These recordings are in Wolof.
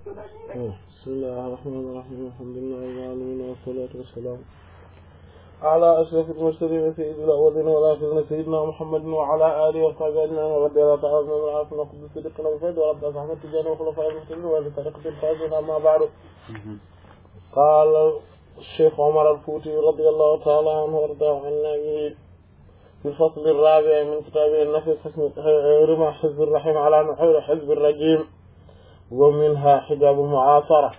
بسم الله الرحمن الرحيم الحمد لله رب العالمين والصلاة والسلام على أشرف المرسلين سيد الأولين والآخرين سيدنا محمد وعلى آله وصحبه أجمعين رضي الله تعالى عنهم وعافنا وقد صدقنا وفيد ورب أصحاب التجارة وخلفاء المسلمين وبطريقة الفائزين أما بعد قال الشيخ عمر الفوتي رضي الله تعالى عنه وارضاه عنا به في الفصل الرابع من كتابه النفس رمى حزب الرحيم على نحور حزب الرجيم ومنها حجاب المعاصرة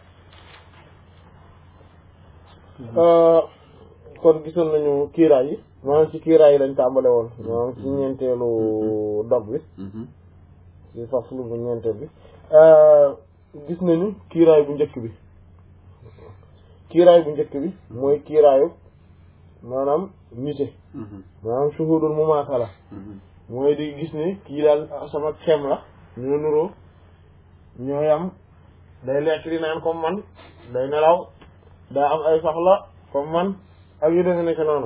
kon gisoon nañu kiiraay yi maanaam ci kiiraay yi lañ tàmbale woon maanaam ci ñeenteelu dog bi ci faslu bu ñeenteel bi gis nañu kiiraay bu njëkk bi kiiraay bu njëkk bi mooy kiiraayu maanaam nite maanaam shuhudul mumaasala mooy di gis ne kii daal sama xem la ñoo nuroo ñoo yam day lekk di naan comme man day nelaw daa am ay soxla comme man ak yu defe nekk noonu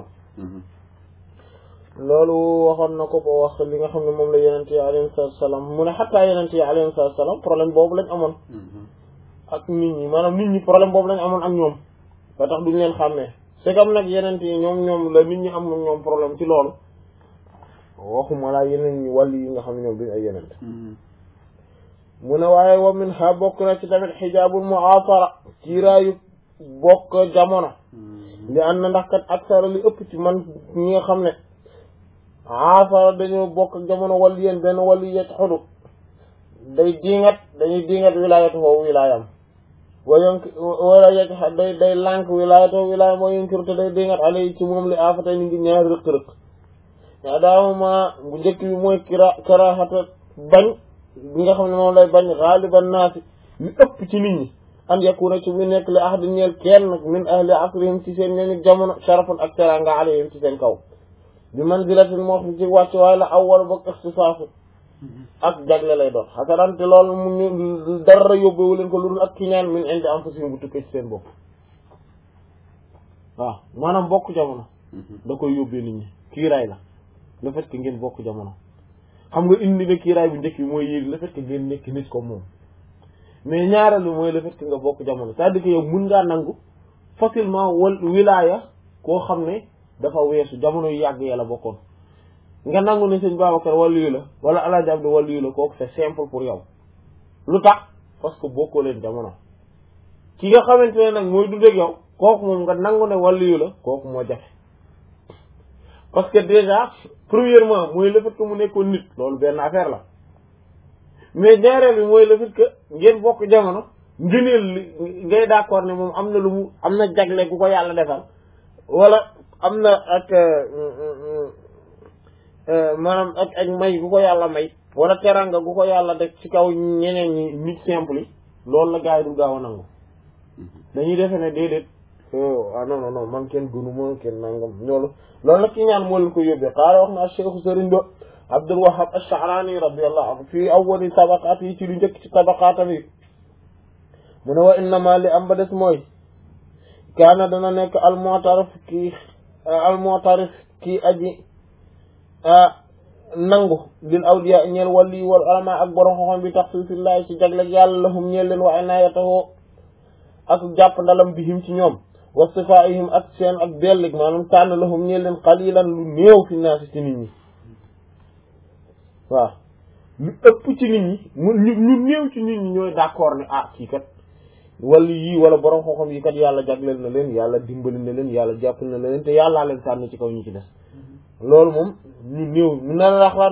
loolu waxoon na ko ko wax li nga xam ne moom la yenente yi alayhi salaatu salaam mu ne xattaa yenente yi alayhi salaatu salaam problème boobu lañ amoon ak nit ñi maanaam nit ñi problème boobu lañ amoon ak ñoom ba tax duñ leen xàmmee c'est comme nag yenente yi ñoom ñoom la nit ñi am ñoom problème ci loolu waxuma laa yeneen ñi wàll yi nga xam ne ñoom duñ ay yenente mu ne waaye wa min ha bokk na ci tamit xijaabul mu'asara kiiraayu bokk jamono li an na ndax kat aksara li ëpp ci man ñi nga xam ne asara dañoo bokk ak jamono wàllu yéen benn wàllu yet xudu day diingat dañuy diingat wilaayatu foofu wilaayam wa yonk wala yet day day lànk wilaayatu wilaayam wa yonkiru te day diingat alay ci moom li afatay ni ngi ñaari rëq-rëq yaa daawama bu njëkk bi mooy kira karaxata bañ bi nga xam ne moom lay bañ xaaliban naasi li ëpp ci nit ñi an yakuna ci bu nekk li ahadin ñeel kenn min ahli asrihim ci seen ñooñu jamono sharafun ak teranga alayhim ci seen kaw bi manzilatin moo xam ci wàcc waaye la awwal boog ixtisaasu ak jagle lay doon xasanante loolu mu ñu dara yóbbewu leen ko lu dul ak kiñaan min indi anfusihim bu tukkee ci seen bopp waaw maanaam bokk jamono da koy yóbbee nit ñi kiiraay la le fait que ngeen bokk jamono xam nga indi nga kiiraay bu njëkk bi mooy yéeg le fait que ngeen nekk nit ko moom mais ñaareelu mooy le fait que nga bokk jamono c'est-à-dire que yow mun ngaa nangu facilement wal wilaaya koo xam ne dafa weesu jamono yu yàgg yàlla bokkoon nga nangu ne sëñ Babacar waliyu la wala Alaaji Abdu waliyu la kooku c'est simple pour yow lu tax parce que bokkoo leen jamono ki nga xamante ne nag mooy dund ak yow kooku moom nga nangu ne waliyu la kooku moo jafe parce que déjà premièrement mooy le fait que mu nekkoon nit loolu benn affaire la mais ñaareel bi mooy le fait que ngeen bokk jamono ngëneel li ngay d'accord ne moom am na lu mu am na jagle gu ko yàlla defal wala am na ak maanaam ak ak may gu ko yàlla may wala teranga gu ko yàlla def ci kaw ñeneen ñi nit simple yi loolu la gars yi du gaaw a nangu dañuy defe ne déedéet ah non non non man kenn gënuma kenn nangam loolu loolu nag ki ñaan moo leen ko yóbbee xaala wax na Cheikh Sëriñ Do Abdul Wahhab Ash-Sha'rani radiyallahu anhu fii awwali tabaqaat yi ci lu njëkk ci tabaqaatam yi mu ne wa innama li am ba des mooy kaana dana nekk al-mu'tarif kii al-mu'tarif kii aji nangu lil awliya ñeel wali wal ulama ak borom xoxom bi taxsiisillahi ci jaglek yàlla lahum ñeel leen wa inayatahu ak jàpp ndalam bihim ci ñoom wa sifaihim ak seen ak bellig maanaam tànn lahum ñeel leen qalilan lu néew fi naasi ci nit ñi waaw lu ëpp ci nit ñi mu ñu néew ci nit ñi ñooy d'accord ne ah kii kat wala yii wala borom xoxom yi kat yàlla jagleel na leen yàlla dimbali na leen yàlla jàppal na leen te yàllaa leen tànn ci kaw ñu ci des loolu moom ñu néew mu ne la lan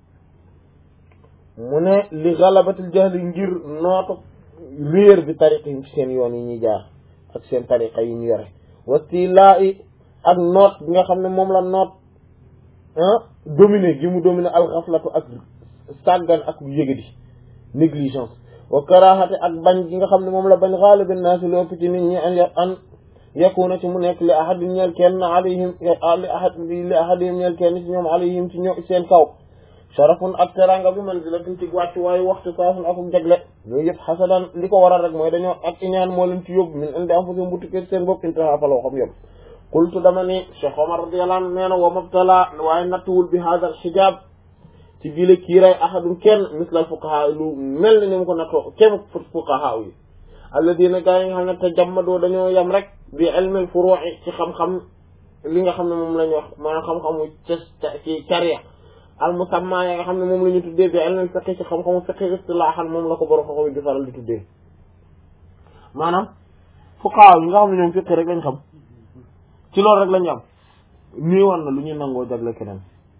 mu ne li galabatil jahli ngir nootu réer bi tariqa yi ci seen yoon yi ñuy jaar ak seen tariqa yi ñu yore wastilaa i ak noot bi nga xam ne moom la noot dominer gi mu dominer alxaflatu ak sàggan ak yëgadi négligence wa karaxate ak bañ gi nga xam ne moom la bañ xaalibin naa si lu ëpp ci nit ñi an an yakuna ci mu nekk li ahadin ñeel kenn alayhim li ahad li ahadihim ñeel kenn ci ñoom alayhim ci ñoom seen kaw sharafun ak teranga bi man di la tuuti wàcc waaye waxtu saafun akum jagle yooyu yëpp xasadan li ko waral rek mooy dañoo ak iñaan moo leen ci yóbbu min indi am fa seen butukkee seen bopp intaha fa loo xam yóbbu qultu dama ni Cheikh Omar radiyallahu anhu nee na wa mabtala waaye nattuwul bi hada al xijaab ci biile kiiraay ahadun kenn mislal fuqaha lu mel ni ni mu ko nattoo kem fuqaha yi alladina gaa yi nga xam ne te jammadoo dañoo yem rek bi ilmil furu'i ci xam-xam li nga xam ne moom la ñu wax maanaam xam-xamu ci caria al musamma ya nga xam ne moom la ñu tuddee bi ilmil fiqh ci xam-xamu fiqh istilaahan moom la ko borom xam-xam di faral di tuddee maanaam fuqahaa yi nga xam ne ñoom fiqh rek lañ xam ci loolu rek lañu am nii war na lu ñu nangoo jagle keneen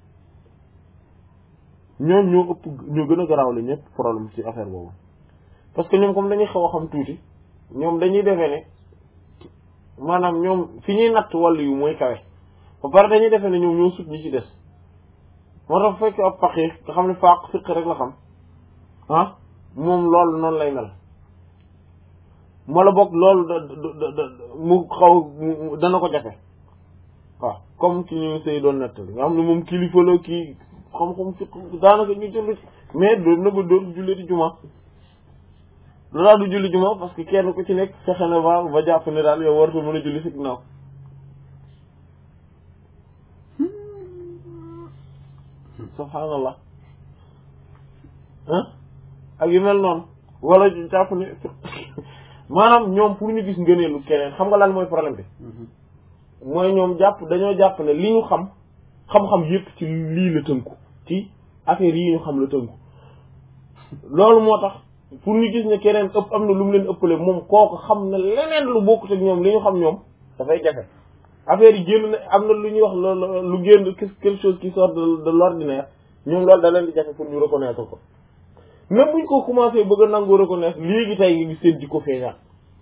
ñoom ñoo ëpp ñoo gën a garaawle ñëpp problème ci affaire boobu parce que ñoom comme dañuy xaw a xam tuuti ñoom dañuy defee ne maanaam ñoom fi ñuy natt wàllu yu mooy kawe ba pare dañuy defee ne ñoom ñoo sut ñi ci des moo tax fekk ab faqih nga xam ne faaq fiq rek la xam ah moom loolu noonu lay mel wala boog loolu da da mu xaw dana ko jafe waaw comme ci ñu sëy doon nettali nga xam ne moom kilifa la kii xam-xam fiq daanaka ñu julli mais doon na ba doon julli di juma lu daal du julli juma parce que kenn ku ci nekk fexe na ba ba jàpp ne daal yow waratu mën a julli si ginnaaw subhaanallah ah ak yu mel noonu wala jàpp ne maanaam ñoom pour ñu gis ngëneelu keneen xam nga lan mooy problème bi mooy ñoom jàpp dañoo jàpp ne li ñu xam xam-xam yépp ci lii la tënku ci affaire yi ñu xam la tënku loolu moo tax pour ñu gis ne keneen ëpp am na lu mu leen ëppale moom kooku xam na leneen lu bokkut ak ñoom li ñu xam ñoom dafay jafe affaire yi génn na am na lu ñuy wax loolu lu génn quelque chose qui sort de de l'ordinaire ñoom loolu da leen di jafe pour ñu reconnaître ko même buñ ko commencé bëgg a nangu reconnaître léegi tey nga gis seen jikko feeñaat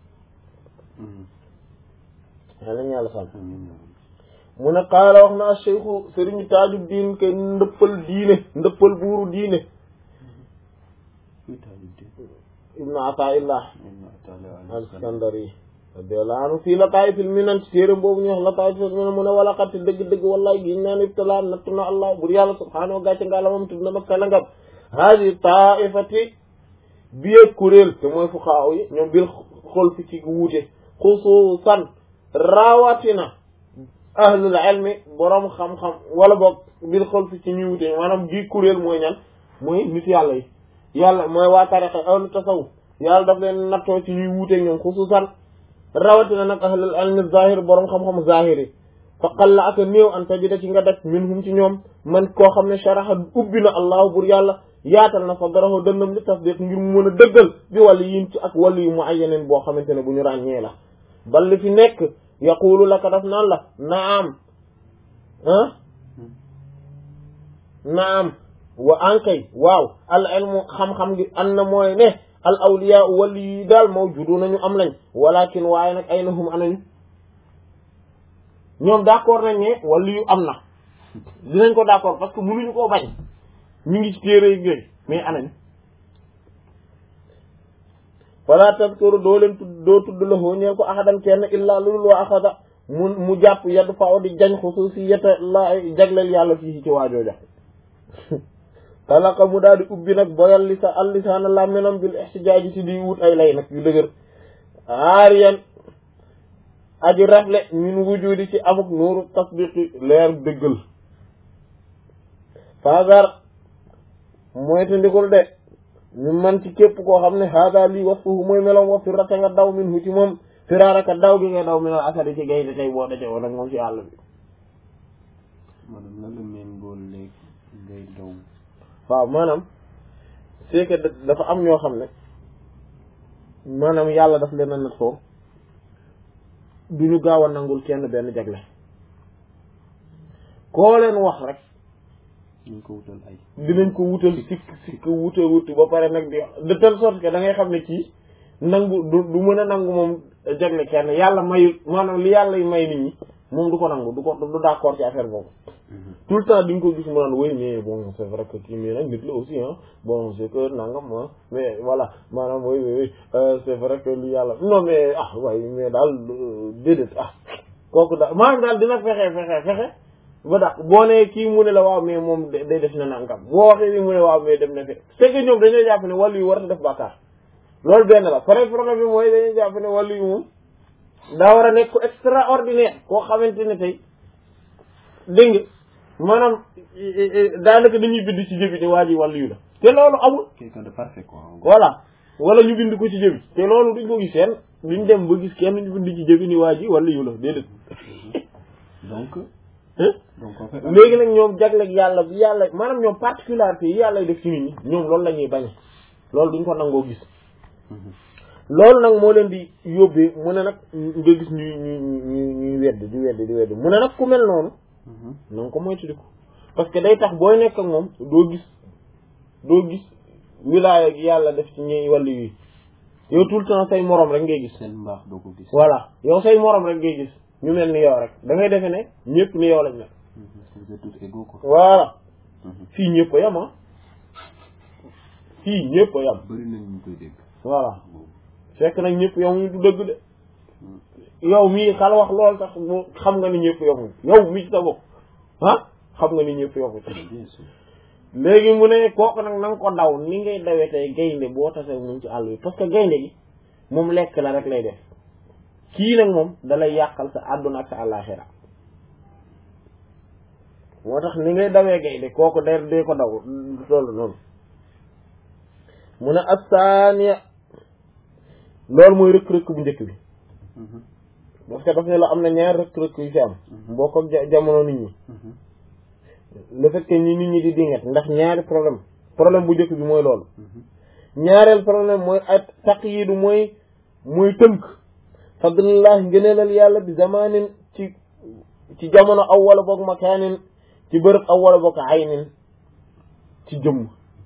waa nañ yàlla sàmm mu ne qaala wax na cheikhu sëriñu taaju diin ke ndëppal diine ndëppal buuru diine ibnu ataillah al-Iskandari radiyallahu anhu fii lataay fil minan ci téeram boobu ñu wax lataay fil minan mu ne wala xatti dëgg-dëgg wallahi giñ naan ibtala nattu na allah bur yàlla subhaanahu wa gàcce ngaala moom tudd na mag salangam haadi taifati biye kuréel te mooy fuqaaw yi ñoom bil xol fi ci wuute xusuusan rawatina ahlul ilmi boroom xam-xam wala boog bil xol fi ci ñuy wuute maanaam gi kuréel mooy ñan mooy nit yàlla yi yàlla mooy waa tariqa ahlu tasawuf yàlla daf leen nattoo ci ñuy wuute ñoom xusuusan rawatina nag ahlul ilmi zahir boroom xam-xam zahir yi fa qalla ak néew an tajida ci nga def minhum ci ñoom man koo xam ne sharaxa ubbi na allahu bur yàlla yaatal na fa daraho dënnam li tasdiq ngir mu mën a dëggal bi wàllu yin ci ak wàllu yu mu ay yeneen boo xamante ne bu ñu ràññee la bal li fi nekk yaqulu laka daf naan la naam ah naam wa ankay waaw al ilmu xam-xam gi an na mooy ne al awliya wàllu yi daal mawjudu nañu am lañ walakin waaye nag ay nahum anañu ñoom d'accord nañ ne wàllu yu am na dinañ ko d'accord parce que mënuñu koo bañ ñu ngi ci téere yi yooyu mais anañ wala tadkuru doo leen tudd doo tudd la hoo ñeel ko ahadan kenn illaa lulul wa axada mu mu jàpp yaddu fa di jañ xususiyata la jagleel yàlla fii ci waajooja talaka mu daal di ubbi nag boyal lisa al lisaana làmminam bil ixtijaaji si di wut ay lay nag yu dëgër aariyan aji rafle min wujudi ci amuk nuuru tasdiqi leer dëggal fagar mooy te ndikul de ñu man ci képp koo xam ne hada lii wasfuhu mooy melom wa firrata nga daw min hu ci moom firaaraka daw gi nga daw min al asadi ci gaynde tey boo daje woon ak moom ci àll bi maanaam nan la méngóol léegi ngay daw waaw maanaam c'est que dafa am ñoo xam ne maanaam yàlla daf leen a nattoo du ñu gaaw a nangul kenn benn jagle koo leen wax rek ñu ko wutal ay dinañ ko wutal sikk sikk wuta wuti ba pare nag di de telle sorte que da ngay xam ne kii nangu du du mën a nangu moom jagle kenn yàlla mayul maanaam li yàlla may nit ñi moom du ko nangu du ko du d'accord ci affaire boobu tout le temps di nga ko gis mu naan oui mais bon c'est vrai que kii mais nag nit la aussi ah bon c'est que nangam ah mais voilà maanaam oui oui oui c'est vrai que li yàlla non mais ah waaye mais daal déedéet ah kooku daal maanaam daal dina fexe fexe fexe ba dax boo nee kii mu ne la waaw mais moom day def na nangam boo waxee ni mu ne waaw mais dem na fe c'est que ñoom dañoo jàpp ne wàllu yu war a def bàkkaar loolu benn la pare problème bi mooy dañuy jàpp ne wàllu yu moom daa war a nekk ko extraordinaire koo xamante ne tey dégg nga maanaam daanaka dañuy bind ci jëbi ne waa ji wàllu yu la te loolu amul quelqu'un de parfait quoi voilà wala ñu bind ko ci jëbi te loolu duñ ko gis kenn duñ dem ba gis kenn ñu bind ci jëbi ni waa ji wala yu la déedéet donc hein donc en fait léegi nag ñoom jagleeg yàlla bi yàlla maanaam ñoom particularité yi yàlla def ci nit ñi ñoom loolu la ñuy bañ loolu duñ ko nangoo gis loolu nag moo leen di yóbbee mu ne nag nga gis ñuy ñuy ñuy ñuy wedd di wedd di wedd mu ne nag ku mel noonu na nga ko moytandiku parce que day tax booy nekk ak moom doo gis doo gis wilaaya gi yàlla def ci ñi wàllu yi yow tout le temps say morom rek ngay gis seen mbaax doo ko gis voilà yow say morom rek ngay gis ñu mel ni yow rek da ngay defe ne ñëpp ni yow lañ ne vous êtes tous égaux quoi voilà fii ñëpp a yam ah fii ñëpp a yam bëri nañ ñu koy dégg voilà fekk nag ñëpp yamuñu du dëgg de yow mii xal wax lool sax mu xam nga ni ñëpp yamuñu yow mii ci sa bopp ah xam nga ni ñëpp yamuñu bien sûr léegi mu ne kooku nag na nga ko daw ni ngay dawee tey gaynde boo tasee moom ci àll bi parce que gaynde gi moom lekk la rek lay def kii nag moom dalay yàqal sa àdduna ak sa àllaaxira moo tax ni ngay dawee gaynde kooku day day ko daw loolu noonu mu ne assaaniya loolu mooy rëkk-rëkk bu njëkk bi parce que daf ne la am na ñaar rëkk-rëkk yu fi am boo ko ja- jamono nit ñi le fait que ñi nit ñi di dingat ndax ñaari problème problème bu njëkk bi mooy loolu ñaareel problème mooy at taqyidu mooy mooy tënk fadlillah ngëneelal yàlla bi zamanin ci ci jamono aw wala boog makaanin ci bërëb aw wala boog aynin ci jëmm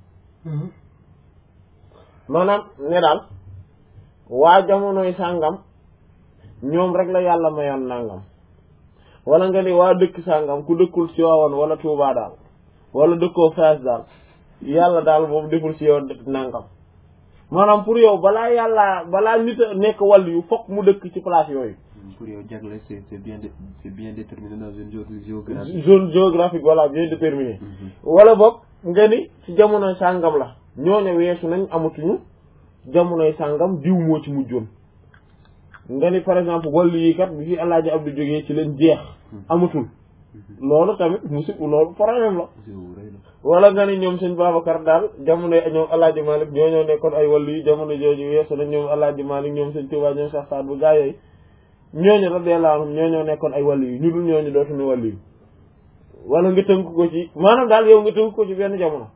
maanaam ne daal waa jamonoy sàngam ñoom rek la yàlla mayoon nangam wala nga ni waa dëkk sàngam ku dëkkul ci waawoon wala Tuubaa daal wala dëkkoo Faas daal yàlla daal moom deful ci yow nangam maanaam pour yow balaa yàlla balaa nit a nekk wàll yu fokk mu dëkk ci place yooyu pour yow jagle c'est c'est bien dé- c'est bien déterminé dans une zone géographique zone géographique voilà bien déterminé wala boog nga ni ci jamonoy sàngam la ñooñu weesu nañ amatuñu jamonoy sàngam diw moo ci mujjoon nga ni par exemple wàllu yi kat bi fi Alaaji Abdu jógee ci leen jeex amatul loolu tamit musib loolu problème la géo rëy la wala nga ni ñoom sëñ Babacar daal jamono ñoom Alaaji Malik ñoo ñoo nekkoon ay wàllu yi jamono jooju weesu nañ ñoom Alaaji Malik ñoom sëñ Tuubaa ñoom Cheikh Saad bu gaa yooyu ñooñu radiyallahu anhum ñoo ñoo nekkoon ay wàllu yi ñu dul ñooñu dootuñu wàllu yi wala nga tënk ko ci maanaam daal yow nga tënk ko ci benn jamono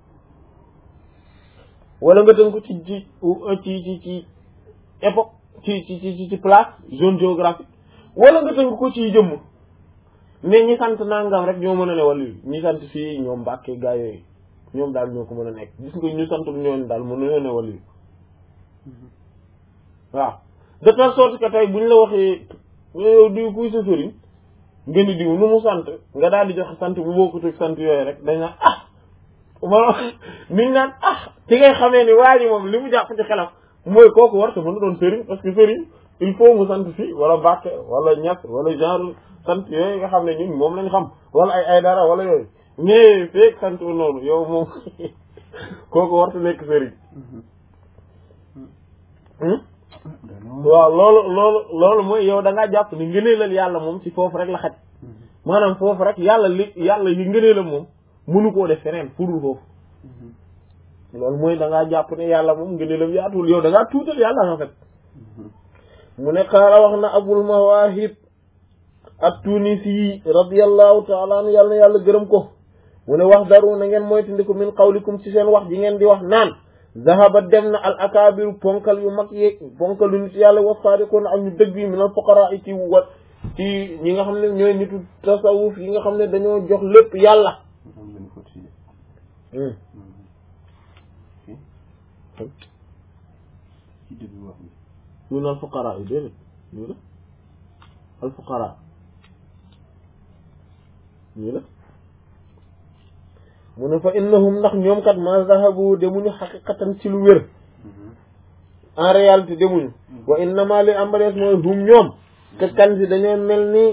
wala nga tënk ko ci ci ci ci ci époque ci ci ci ci place zone géographique wala nga tënk ko ci jëmm ne ñi sant nangam rek ñoo mën a ne wàllu yi ñi sant fii ñoom Mbàkke gaa yooyu ñoom daal ñoo ko mën a nekk gis nga ñu santul ñooñu daal mën nañoo ne wàllu yi waaw de telle sorte que tey buñ la waxee yow diw kuy sa sëriñ nga ni diw nu mu sant nga daal di joxe sant bu bokkut ak sant yooyu rek dañ naan ah ma niñ naan ah ci ngay xamee ni waa ji moom li mu jàpp ci xelam mooy kooku war te mën a doon sëriñ parce que sëriñ il faut mu sant fii wala Mbàkke wala Ñas wala genre sant yooyu nga xam ne ñun moom lañ xam wala ay ay dara wala yooyu mais feek sant noonu yow moom kooku war te nekk sëriñ waaw loolu loolu loolu mooy yow da ngaa jàpp ni ngëneelal yàlla moom ci foofu rek la xaj maanaam foofu rek yàlla li yàlla yi ngëneelam moom mënu koo def feneen furul foofu loolu mooy da ngaa jàpp ne yàlla moom ngëneelam yaatul yow da ngaa tuutal yàlla en fait mu ne xaala wax na abul mawahib at-tunisi radiyallahu taala anhu yàlla na yàlla gërëm ko mu ne wax daru na ngeen moytandiku min qawlikum ci seen wax ji ngeen di wax naan zahaba dem na al akabiru ponkal yu mag yeeg ponkal yu nit yàlla wa sadiqoon ak ñu dëgg yi min al fuqara yi ci wa ci ñi nga xam ne ñooy nitu tasawuf yi nga xam ne dañoo jox lépp yàlla am ngeen faute fii ci début wax bi min al fuqara yi déedéet nii la al fuqara nii la mu ne fa innahum ndax ñoom kat ma zahabu demuñu xaqiqatan ci lu wér en réalité demuñu wa innama li ambalees mooy hum ñoom te kan si dañoo mel ni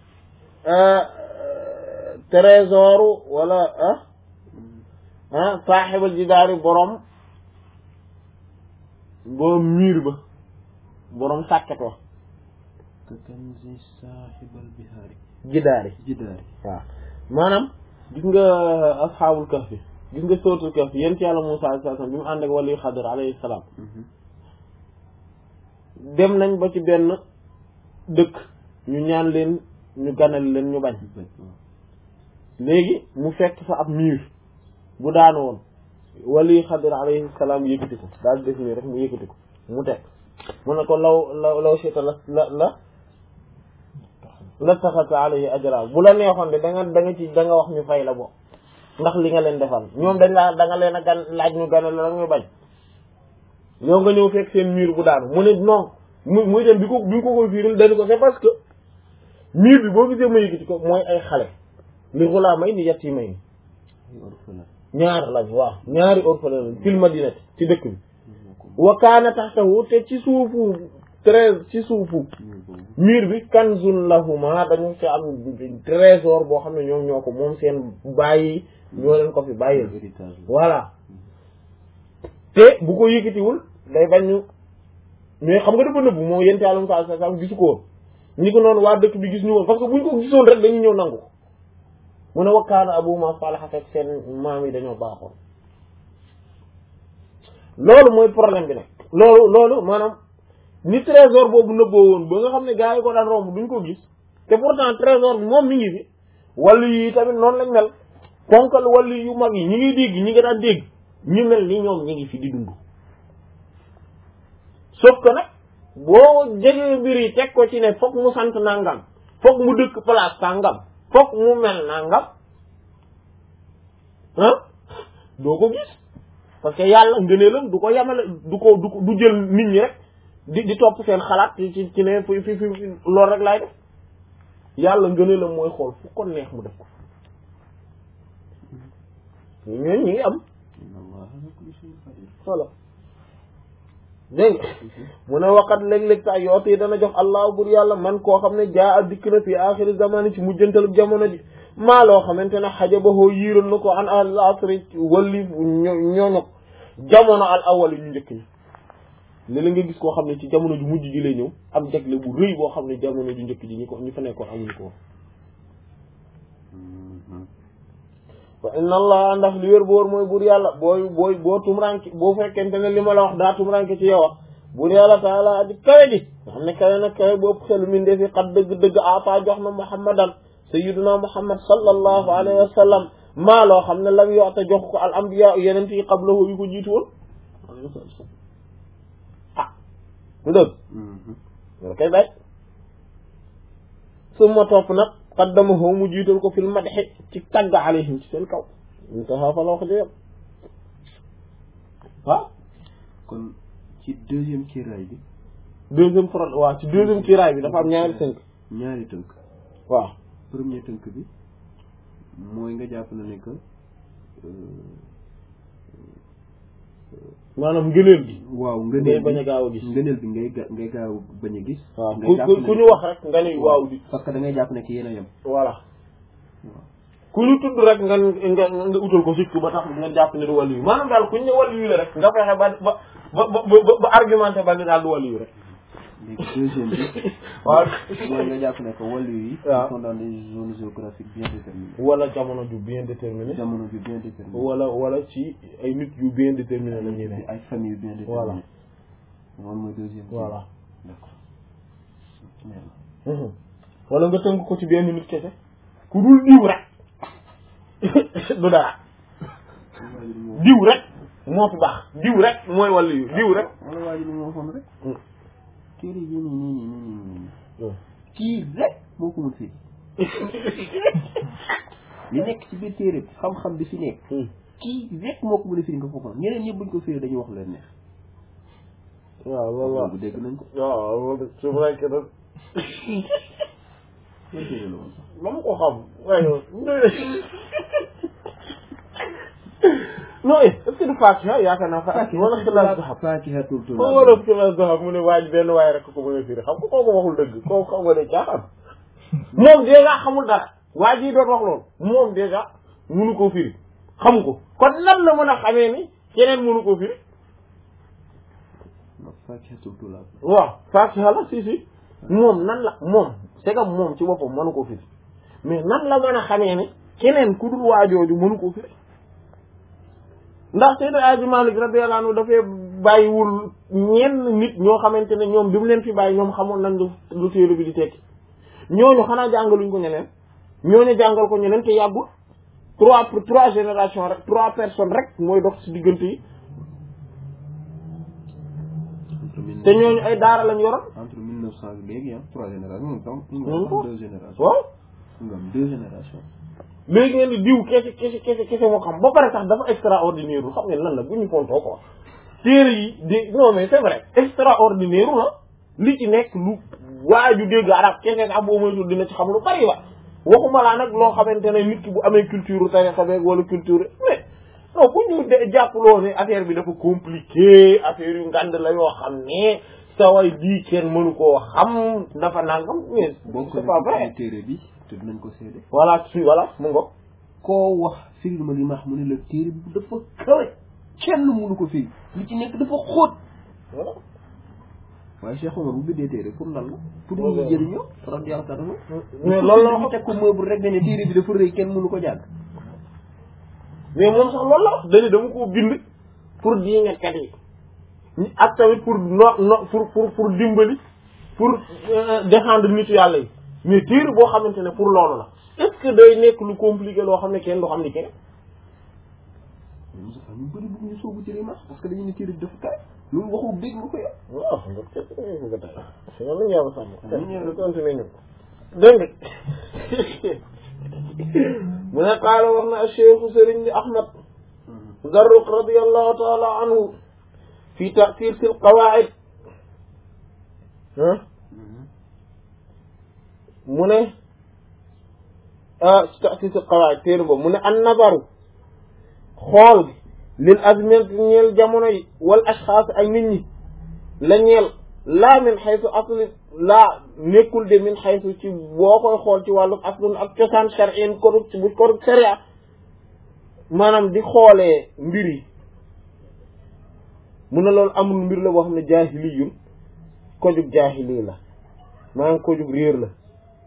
trésor wala ah ah saaxibal jidaari borom borom miir ba borom sàkket wa ka kanzi saaxibal bihaari jidaari jidaari waaw maanaam gis nga asxaabul kahfi gis nga sootul kahfi yéen ci yàlla Muusaa alayhi salaam bi mu ànd ak wali Xadir alayhi salaam dem nañ ba ci benn dëkk ñu ñaan leen ñu ganal leen ñu bañ léegi mu fekk fa ab miir bu daanu woon wali xadir alayhi salaam yëkkati ko daal di def nii rek mu yëkkati ko mu teg mu ne ko law law law sita la la la la taxata alayhi ajra bu la neexoon de da nga da nga ci da nga wax ñu fay la bo ndax li nga leen defal ñoom dañ laa da nga leen a gan laaj ñu ganal la ñu bañ yow nga ñëw fekk seen mur bu daanu mu ne non mu muy dem bi ko bi ko koy fiiril dañu ko c'est parce que mur bi boo gisee ma yëkkati ko mooy ay xale li xulaa may ni yett yi may ni ñaar lañ waaw ñaari orphelin lañ fil madinati ci dëkk bi wa kaana taxtahu te ci suufu treize ci suufu mur bi kanzun lahuma dañu ci am trésor boo xam ne ñoom ñoo ko moom seen bàyyi ñoo leen ko fi bàyyil voilà te bu ko yëkkatiwul day bañ ñu mais xam nga dafa nëbbu moom yente àlum sa sa sam gisu ko woon ñi ko noonu waa dëkk bi gis ñu woon parce que buñ ko gisoon rek dañuy ñëw nangu ko mu ne wakkaana abuma salaha fekk seen maam yi dañoo baaxoon loolu mooy problème bi nag loolu loolu maanaam ni trésor boobu nëbboo woon ba nga xam ne gars yi ko daan romb duñ ko gis te pourtant trésor bi moom mi ngi fi wàllu yi tamit noonu lañ mel ponkal wàllu yu mag yi ñi ngi dégg ñi nga daan dégg ñu mel ni ñoom ñi ngi fi di dund sauf que nag boo jegee mbir yi teg ko ci ne fokk mu sant nangam fokk mu dëkk place sàngam fokk mu mel nangam ah doo ko gis parce que yàlla ngëneelam du ko yamale du ko du ko du jël nit ñi rek di di topp seen xalaat ci ci ci ne fi fi fi loolu rek laay def yàlla ngëneelam mooy xool fu ko neex mu def ko ñooñu ñi ngi am voilà dégg nga mu ne waqat léeg-léeg sa yoot yi dana jox allah bur yàlla man koo xam ne jaa a dikk na fi axiri zamani ci mujjantalu jamono ji maa loo xamante ne xaja ba hoo yiiroon na ko an al asri walli ñooño jamono al awal yi ñu njëkk ñi léeg-léeg nga gis koo xam ne ci jamono ju mujj ji lay ñëw am jagle bu rëy boo xam ne jamono ju njëkk ji ñi ko ñi fa nekkoon amuñu ko wa inna allah ndax li wér boor mooy buur yàlla booy booy boo tumranke boo fekkente ne li ma la wax daa tumranke ci yow wax buur yàlla taala aji kawe ji nga xam ne kawe na kawe bu ëpp xelu min defi xat dëgg-dëgg ata jox na muhammadan sayyiduna muhammad sallallahu alayhi wa sallam maa loo xam ne lam yoota jox ko al anbiya yeneen yi qablahu yu ko jiitu woon ah lu dëgg loolu koy bay summa topp nag qaddamahu mu jiital ko fil madhi ci tagg alayhim ci seen kaw intaha fa la wax jëyam waaw kon ci deuxième kiiraay bi deuxième front waaw ci deuxième kiiraay bi dafa am ñaari tënk ñaari tënk waaw premier tënk bi mooy nga jàpp na ne que maanaam ngëneel gi waaw ngay ngëneel bañ a gaaw a gis ngëneel bi ngay ga- ngay gaaw bañ a gis waaw ngay ku jàpp ku ne- ku ñu wax rek nga ni waaw di parce que da ngay jàpp ne ki yéen a yem voilà ku ñu tudd rek nga nga nga utal ko sikk ba tax nga jàpp ne du wàllu yu maanaam daal ku ñu ne wàllu yu la rek nga fexe ba ba ba ba ba ba argumenté ba ni daal du wàllu yu rek léegi deuxième bi waaw mooy nga jàpp ne que wàllu yi waaw ils sont dans des zones géographiques bien déterminées wala jamono ju bien déterminé jamono ju bien déterminé wala wala ci ay nit yu bien déterminé la ñuy ne ay famille bien déterminées Voilà. loolu mooy deuxième kii. voilà d'accord leer Mhm. wala nga tënk ko ci benn nit kese ku dul diw rek du dara na diw rek moo fi baax diw rek mooy wàllu yu diw rek wala waa ji li mu waxoon rek Mm. téere yi nii nii nii nii nii nii Mm. kii rek moo ko mën firi li nekk ci biir téere bi xam-xam bi fi nekk Hmm. kii rek moo ko mën a firi nga foofu ñeneen ñëpp buñ ko firi dañuy wax leen neex waaw loolu waaw bu dégg nañ ko waaw loolu c'est vrai que nag yan téere la woon sax ma ko xam waaye non est-ce que du Fatiha yaakaar naa Fatiha wala xilaas zahab Fatihatul foo wala xilaas zahab mu ne waaj benn waay rek ko mën a firi xam nga kooku waxul dëgg kooku xam nga ne caaxaan moom déjà xamul dara waa ji doon wax loolu moom déjà munu koo firi xamu ko kon nan la mën a xamee ni keneen munu koo firi Fatihatul Tulaab waaw Fatiha la si si moom nan la moom c'est que moom ci boppam mënu koo firi mais nan la mën a xamee ne keneen ku dul waajooju mënu koo firi ndax Seydi Aji Malik radiyallahu anhu dafay bàyyiwul ñenn nit ñoo xamante ne ñoom bi mu leen fi bàyyi ñoom xamoon nañ lu lu téere bi di tekki ñooñu xanaa jàngaluñ ko ñeneen ñooñu jàngal ko ñeneen te yàggul trois pour trois générations rek trois personnes rek mooy dox ci diggante yi te ñooñu ay daara lañ yoroon entre mille neuf cent léegi ah trois générations moom tam ñu Même ngi pas. am deux générations waaw ñu ngi am deux générations léegi ngeen di diw kese kese kese kese moo xam ba pare sax dafa extraordinaire lu xam ngeen lan la bu ñu fontoo ko téere yi di non mais c'est vrai extraordinaire la li ci nekk lu waaju dégg arab kese sax boo moytul dina ci xam lu bari wa waxuma laa nag loo xamante ne nit ki bu amee culture tarixa beeg wala culture mais non bu ñu de jàppaloo ne affaire bi dafa compliqué affaire yu ngand la yoo xam ne sa way lii kenn mënu koo xam dafa nangam mais boo ko c'est pas vrai téere bi te dinañ ko seede voilà su voilà mu ngo koo wax firil ma li ma wax mu ne la téere bi dafa kawe kenn mënu ko firi li ci nekk dafa xóot voilà waaye Cheikh Omar bu bindee téere pour lan la pour Loolu ñu la. jëriñoo radiyallahu ta'ala anhu mais loolu la ñu teg ko meuble rek ne téere bi dafa rëy kenn mënu ko jàng mais moom sax loolu la wax dañu dama koo bind pour diingatkat yi ñi- ak tamit pour no no pour pour pour dimbali pour euh, défendre nitu yàlla yi mais téere boo xamante ne pour loolu la est-ce que day nekk lu compliqué loo xam ne kenn du xam ni kenn mais Moussa ñu bëri bëgg ñu soobu ci li ma parce que dañu ne téere bi dafa kawe loolu waxu dégg nga ko yow waaw nga teg nga teg si noonu la ñu yàlla sàmm Amiin yaa ñu rabbi. continuer ñu dégg nga mu ne qaala wax na cheikhu sëriñ bi ahmad Zarruq radiyallahu taala anhu fi ta'sir fil qawaa'id ah mu ne ah ta'sir fil qawaa'id téere boobu mu ne an nazaru xool lil azminati ñeel jamono yi wal ashxaas ak nit ñi la ñeel laa min xaytu asli laa nekkul de min xaytu ci boo koy xool ci wàllu aslun ak cosaan shar'in kodug bu kodug sharia maanaam di xoolee mbir yi mu ne loolu amul mbir la boo xam ne jaahiliyun kojug jaahili la maanaam kojug réer la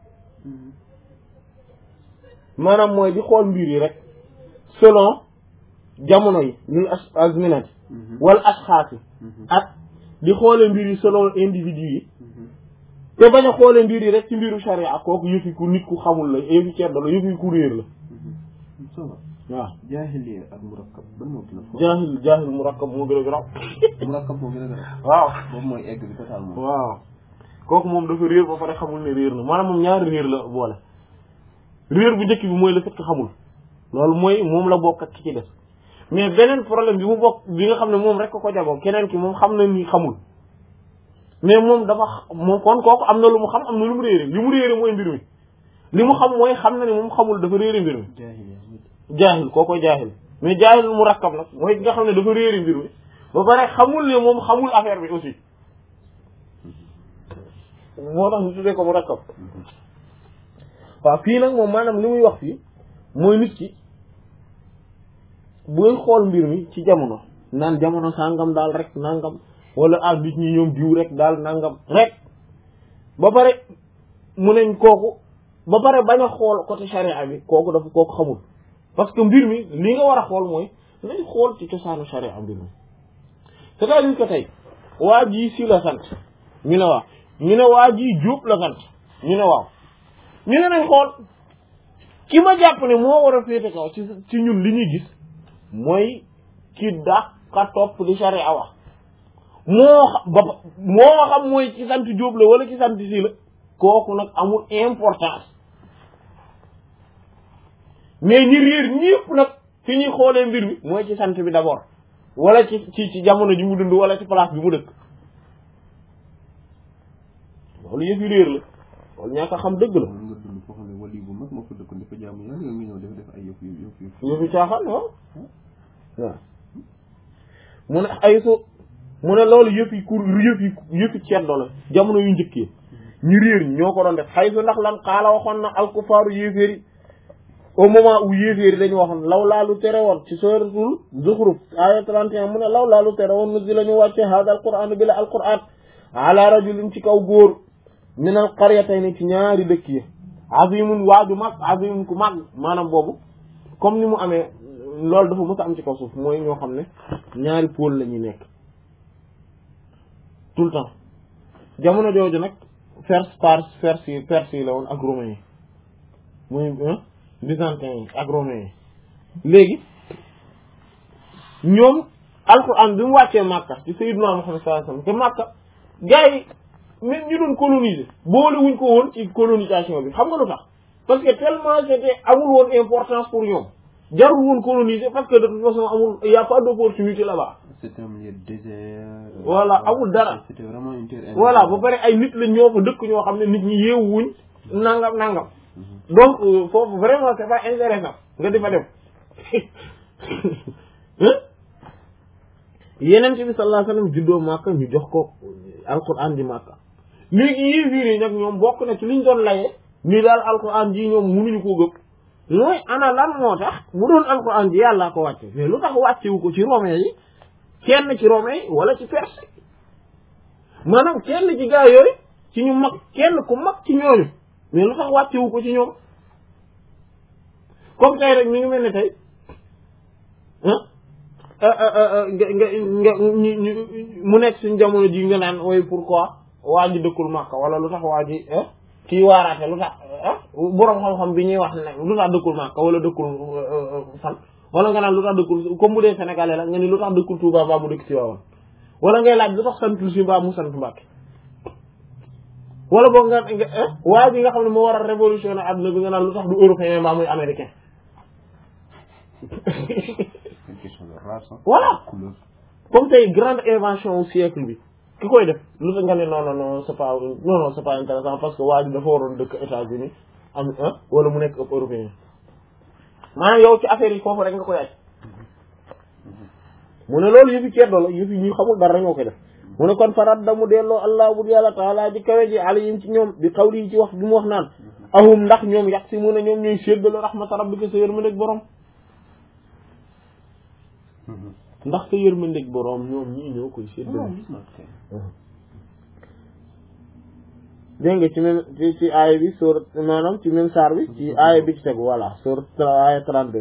maanaam mooy di xool mbir yi rek selon jamono yi lil as azminati wala asxaas yi ak di xoolee mbir yi selon individu yi te bañ a xoolee mbir yi rek ci mbiru sharia kooku yëfi ku nit ku xamul la yëfi ceddo la yëfi ku réer la ça va waaw jaahiliya ak murakkab ban moo gën a fort jaahil jaahil murakkab moo gën a garaaw murakkab moo gën a gën a waaw boobu mooy egg bi totalement waaw kooku moom dafa réer ba pare xamul ne réer na maanaam moom ñaari réer la boole réer bu njëkk bi mooy le fait que xamul loolu mooy moom la bokk ak ki ci des mais beneen problème bi mu bokk bi nga xam ne moom rek ko ko jagoo keneen ki moom xam na ni xamul mais moom dafa x- moom kon kooku am na lu mu xam am na lu mu réere li mu réere mooy mbir mi li mu xam mooy xam na ne moom xamul dafa réere mbir mi jaahiliya jaahil koo koy jaahil mais jaahil mu rakkab nag mooy ki nga xam ne dafa réeri mbir mi ba pare xamul ne moom xamul affaire bi aussi moo tax ñu tuddee ko mu rakkab waaw fii nag moom maanaam li muy wax fii mooy nit ki buy xool mbir mi ci jamono naan jamono sàngam daal rek nangam wala ah nit ñi ñoom diw rek daal nangam rek ba pare mu neñ kooku ba pare bañ a xool côté charia bi kooku dafa kooku xamul parce que mbir mi li nga war a xool mooy nañ xool ci cosaanu charia mbir mi c'est-à-dire que tey waa ji si la sant ñu ne waaw ñu ne waa ji Jóob la sant ñu ne waaw ñu ne nañ xool ki ma jàpp ne moo war a féete kaw ci ci ñun li ñuy gis mooy ki dàqa topp li charia wax moo xam ba moo xam mooy ci sant Jóob la wala ci sant si la kooku nag amul importance mais ñi réer ñëpp nag fi ñuy xoolee mbir mi mooy ci sant bi d'abord wala ci ci ci jamono ji mu dund wala ci place bi mu dëkk loolu yëf yi réer la loolu ñàkk a xam dëgg la mën nga dund foo xam ne wali bu mag moo fa dëkkoon dafa jaamu yàlla nga ñëw def def ay yëf yu yëf yu yëf yi caaxaan waaw waaw mu ne ay su mu ne loolu yëf yi kur yëf yi yëf yi ceddo la jamono yu njëkkee ñu réer ñi ñoo ko doon def xay su ndax lan xaala waxoon na alkufaaru yéeféer yi au moment où yéeféer yi dañu waxoon law laalu tere woon ci suratul Zukhruf aya 31 mu ne law laalu tere woon nu di la ñu wàcce hada alquran bi la alquran ala rajulin ci kaw góor min al qaryatayn ci ñaari dëkk yi azimun waaju mag azimun ku mag maanaam boobu comme ni mu amee loolu dafa mës a am ci kaw suuf mooy ñoo xam ne ñaari pôle la ñuy nekk tout le temps jamono jooju nag Perse Perse Perse yi Perse yi la woon ak romain yi muy byzantin yi ak romain yi léegi ñoom alquran bi mu wàccee Makka ci Sayyidina Muhammad sallallahu alayhi wasallam te Makka gars yi même ñu doon coloniser boole wuñ ko woon ci colonisation bi xam nga lu tax parce que tellement c'était amul woon importance pour ñoom jarul woon coloniser parce que de toute façon amul y a pas d'opportunité là-bas c'était un milieu désert. Voilà, amul dara. C'était vraiment une terre voilà ba pare ay nit la ñoo fa dëkk ñoo xam ne nit ñi yeewuñ nangam nangam donc euh, foofu vraiment c'est pas intéressant nga di fa dem yeneen bi sallallahu alayhi wasallam juddoo Makka ñu jox ko alquran di Makka léegi yéefiir yi nag ñoom bokk na ci liñ doon laye ni daal alquran ji ñoom mënuñu koo gëpp mooy ana lan moo tax bu doon alquran ji yàllaa ko wàcce mais lu tax wàccewu ko ci romain yi kenn ci romain yi wala ci perse maanaam kenn ci gaa yooyu ci ñu mag kenn ku mag ci ñooñu mais lu tax wàccewu ko ci ñoom comme tey rek mi ngi mel ne tey ah nga nga nga ñu ñu mu nekk suñ jamono ji nga naan ooy pourquoi waa ji dëkkul Makka wala lu tax waa ji kii waaraate lu tax boroom xam-xam bi ñuy wax ne lu tax dëkkul Makka wala dëkkul fan wala nga naan lu tax dëkkul comme bu dee sénégalais la nga ni lu tax dëkkul Touba mbaa mu dëkk ci waawoon wala ngay laaj lu tax santul si mbaa mu sant Mbàkke wala boog nga nga waa ji nga xam ne moo war a révolutionner àdduna bi nga naan lu tax du européen mbaa muy américain une question de race hein. voilà couleur comme tey grande invention au siècle bi ki koy def lu tax nga ne non non non c'est pas non non c'est pas intéressant parce que waa ji dafa waroon dëkk États-Unis am ah wala mu nekk ëpp européen maanaam yow ci affaire yi foofu rek nga koy aj mu ne loolu yëfi ceddo la yëfi ñu xamul dara ñoo koy def mu ne kon farat da mu delloo allah bu yàlla taala ji kawe ji alayhim ci ñoom bi xawli yi ci wax bi mu wax naan ahum ndax ñoom yax si mu ne ñoom ñooy séddale rahmata rabbika sa yërmandeeg borom ndax sa yërmandeeg borom ñoom ñii ñoo koy séddale gis naa ko kay. dégg nga ci même ci ci aaya bi sur maanaam ci même saar bi ci aaya bi ci tegu voilà sur aaya 32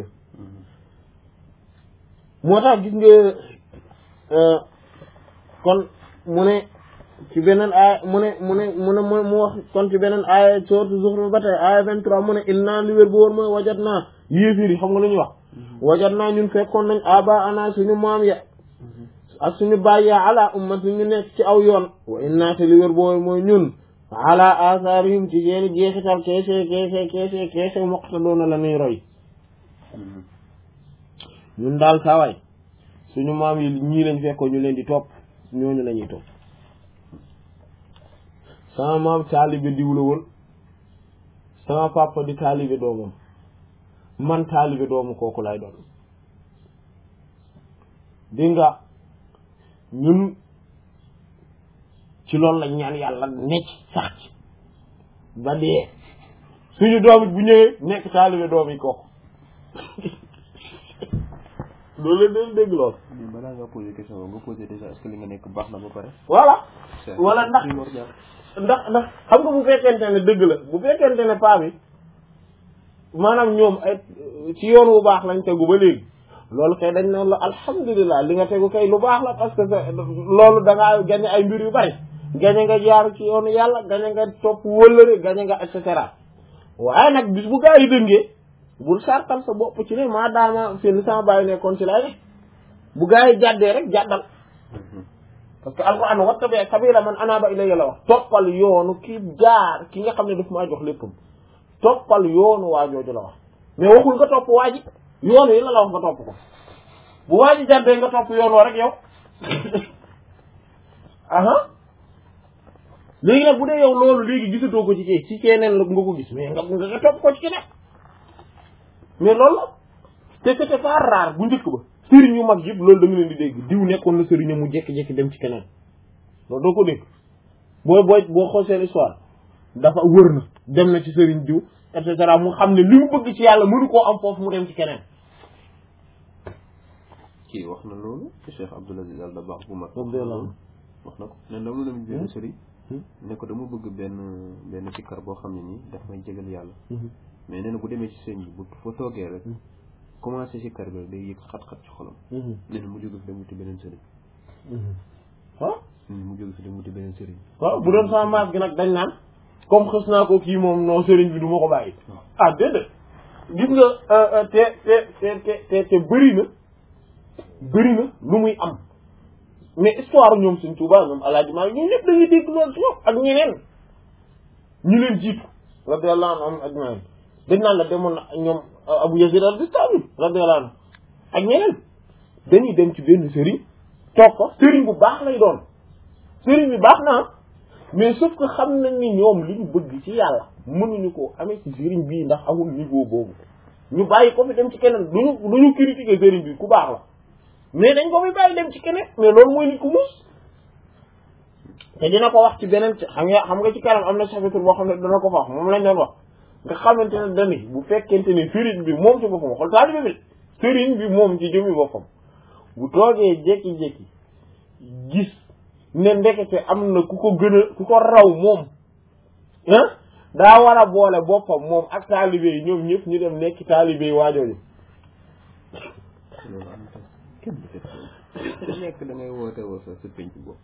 moo tax gis nga kon mu ne ci beneen aaya mu ne mu ne mu ne mu wax kon ci beneen aaya sourate Zukhruf ba tey aaya 23 mu ne inna li wér bu wóor mooy wajat naa yéefir yi xam nga lu ñuy wax wajat naa ñun fekkoon nañ aba ana suñu maam ya ak suñu bàyyi ala ummat ñu nekk ci aw yoon wa inna te li wér bu wóor mooy ñun ala atharihim ci seeni jeexital keese keese keese keese muqtadoona la nuy roy ñun daal saawaay suñu maam yi ñii lañ fekkoon ñu leen di topp ñooñu la ñuy topp sama maam taalibe diw la woon sama papa di taalibe doomam man taalibe doomu kooku lay doon di nga ñun ci loolu lañ ñaan yàlla necc sax ci ba dee suñu doom it bu ñëwee nekk taalibe doom yi kooku loolu leen dañ dégg lool mais balaa nga posé question boobu nga posé déjà est-ce que li nga nekk baax na ba pare. voilà c'est wala ndax primordial. ndax ndax xam nga bu fekkente ne dëgg la bu fekkente ne paa bi maanaam ñoom ay ci yoon wu baax lañ tegu ba léegi loolu kay dañ naan la alhamdulilah li nga tegu kay lu baax la parce que sa- loolu da ngaa gañe ay mbir yu bari gañe nga jaar ci yoonu yàlla gañe nga topp wëllëre gañe nga et cetera waaye nag bis bu gaa yi dëngee bul sartal sa bopp ci ne maa daama fi li sama bàyyi nekkoon ci lay ne bu gaa yi jàddee rek jàddal parce que alquran wattabi sabila man anaba ilayya la wax toppal yoonu ki jaar ki nga xam ne daf maa jox léppam toppal yoonu waa jooju la wax mais waxul nga topp waa ji yoonu yi la la wax nga topp ko bu waa ji jàddee nga topp yoon woo rek yow aha léegi nag bu dee yow loolu léegi gisatoo ko ci kii ci keneen la nga ko gis mais nga nga nga topp ko ci keneen mais loolu la te c'était pas rare bu njëkk ba sëriñ yu mag yëpp loolu da nga leen di dégg diw nekkoon na sëriñ mu jékki-jékki dem ci keneen loolu doo ko dégg booy booy boo xool seen histoire dafa wër na dem na ci sëriñ diw et cetera mu xam ne li mu bëgg ci yàlla mënu koo am foofu mu dem ci keneen kii wax na loolu Cheikh Abdoul Aziz Al Dabakh bu mag. Radiyallahu anhu. wax na ko ne dama dem benn sëriñ. ne ko dama bëgg benn benn sikkar boo xam ne nii daf may jégal yàlla. mais nee na bu demee ci sëñ bi bu fa toogee rek. commencé sikkar bi rek day yëg xat-xat ci xolam. nee na mu jóge fi dem wuti beneen sëriñ. ah mu jóge fi dem wuti beneen sëriñ waaw bu doon sama maas gi nag dañ naan comme xës naa ko kii moom non sëriñ bi du ma ko bàyyi ah déedéet gis nga te te te te te te bëri na bëri na lu muy am mais histoire ñoom Sëriñ Tuubaa ñoom Alaaji Maalik ñoom ñëpp dañuy dégg loolu ci ñoom ak ñeneen ñu leen jiitu radiyallahu anhum ajmaïn dañ naan la demoon na ñoom Abu Yazid al-Bistami radiyallahu anhu ak ñeneen dañuy dem ci benn sëriñ toog ko sëriñ bu baax lay doon sëriñ bi baax na mais sauf que xam nañ ni ñoom li ñu bëgg ci yàlla mënuñu ko amee ci sëriñ bii ndax amul niveau boobu ñu bàyyi ko fi dem ci keneen duñu duñu critiquer sëriñ bi ku baax la mais dañ ko fi bàyyi dem ci keneen mais loolu mooy nit ku muus te dina ko wax ci beneen xam nga xam nga ci kanam am na chapitre boo xam ne dana ko fa wax moom lañ doon wax nga xamante ne dani bu fekkente ne sëriñ bi moom ci boppam xool taalibe bi sëriñ bi moom ci jëmmi boppam bu toogee jékki-jékki gis ne ndekete am na ku ko gën a ku ko raw moom ah daa war a boole boppam moom ak taalibe yi ñoom ñëpp ñu dem nekk taalibe yi waajooju loolu am na kenn du def loolu ku nekk da ngay woote woo sa sa penc bopp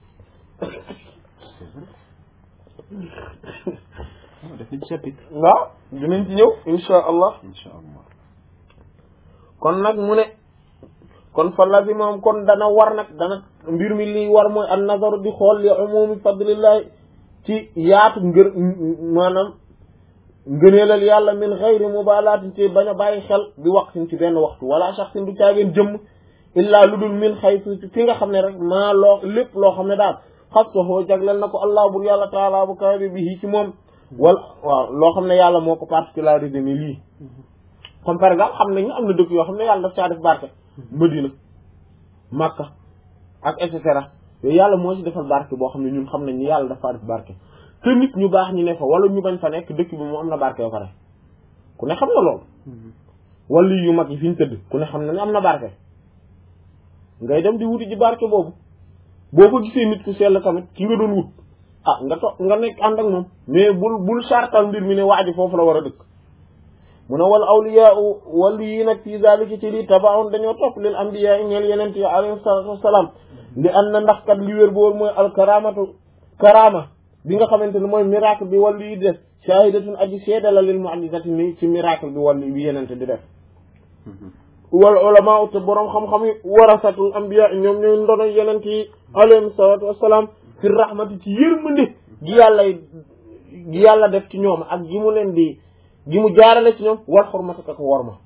waaw def nañ chapitre waaw dinañ ci ñëw insha allah insha allah kon nag mu ne kon fa lazi moom kon dana war nag dana mbir mi li war mooy an nazaru di xool li umumi fadlillahi ci yaatu ngër maanaam ngëneelal yàlla min xayri mubalaatin ci bañ a bàyyi xel bi waqtin ci benn waxtu wala shaxsin du caageen jëmm illaa lu dul min xaytu fi nga xam ne rek maa loo lépp loo xam ne daal xas ko xoo jagleel na ko allah bur yàlla taala bu kawe bi ci moom wala waaw loo xam ne yàlla moo ko particularisé ni lii comme par exemple xam nañu am na dëkk yoo xam ne yàlla daf caa def barke Madina Makka ak et cetera yooyu yàlla moo ci defal barke boo xam ne ñun xam nañ ni yàlla dafa def barke te nit ñu baax ñi ne fa wala ñu bañ fa nekk dëkk bi moom am na barke ba pare ku ne xam na loolu wala yu mag yi fi ñu tëdd ku ne xam na ne am na barke ngay dem di wuti ji barke boobu boo ko gisee nit ku sell tamit ki nga doon wut ah nga to nga nekk ànd ak moom mais bul bul sartal mbir mi ne waa ji foofu la war a dëkk mu ne wal awliya wali yi nag fii zalika ci lii tabaun dañoo topp lil anbiya yi ñeel yeneen yi alayhi salatu wasalaam li an na ndax kat li wér boolu mooy al karamatu karama bi nga xamante ne mooy miracle bi wàllu yi def shahidatun aji seeda la lil mu'jizati ni ci miracle bi wàllu bi yenente di def wal ulama te boroom xam-xam yi warasatul anbiya ñoom ñooy ndono yenent yi alayhim salatu wasalaam fi rahmati ci yërmande gi yàlla gi yàlla def ci ñoom ak gi mu leen di gi mu jaarale ci ñoom war xormati ak worma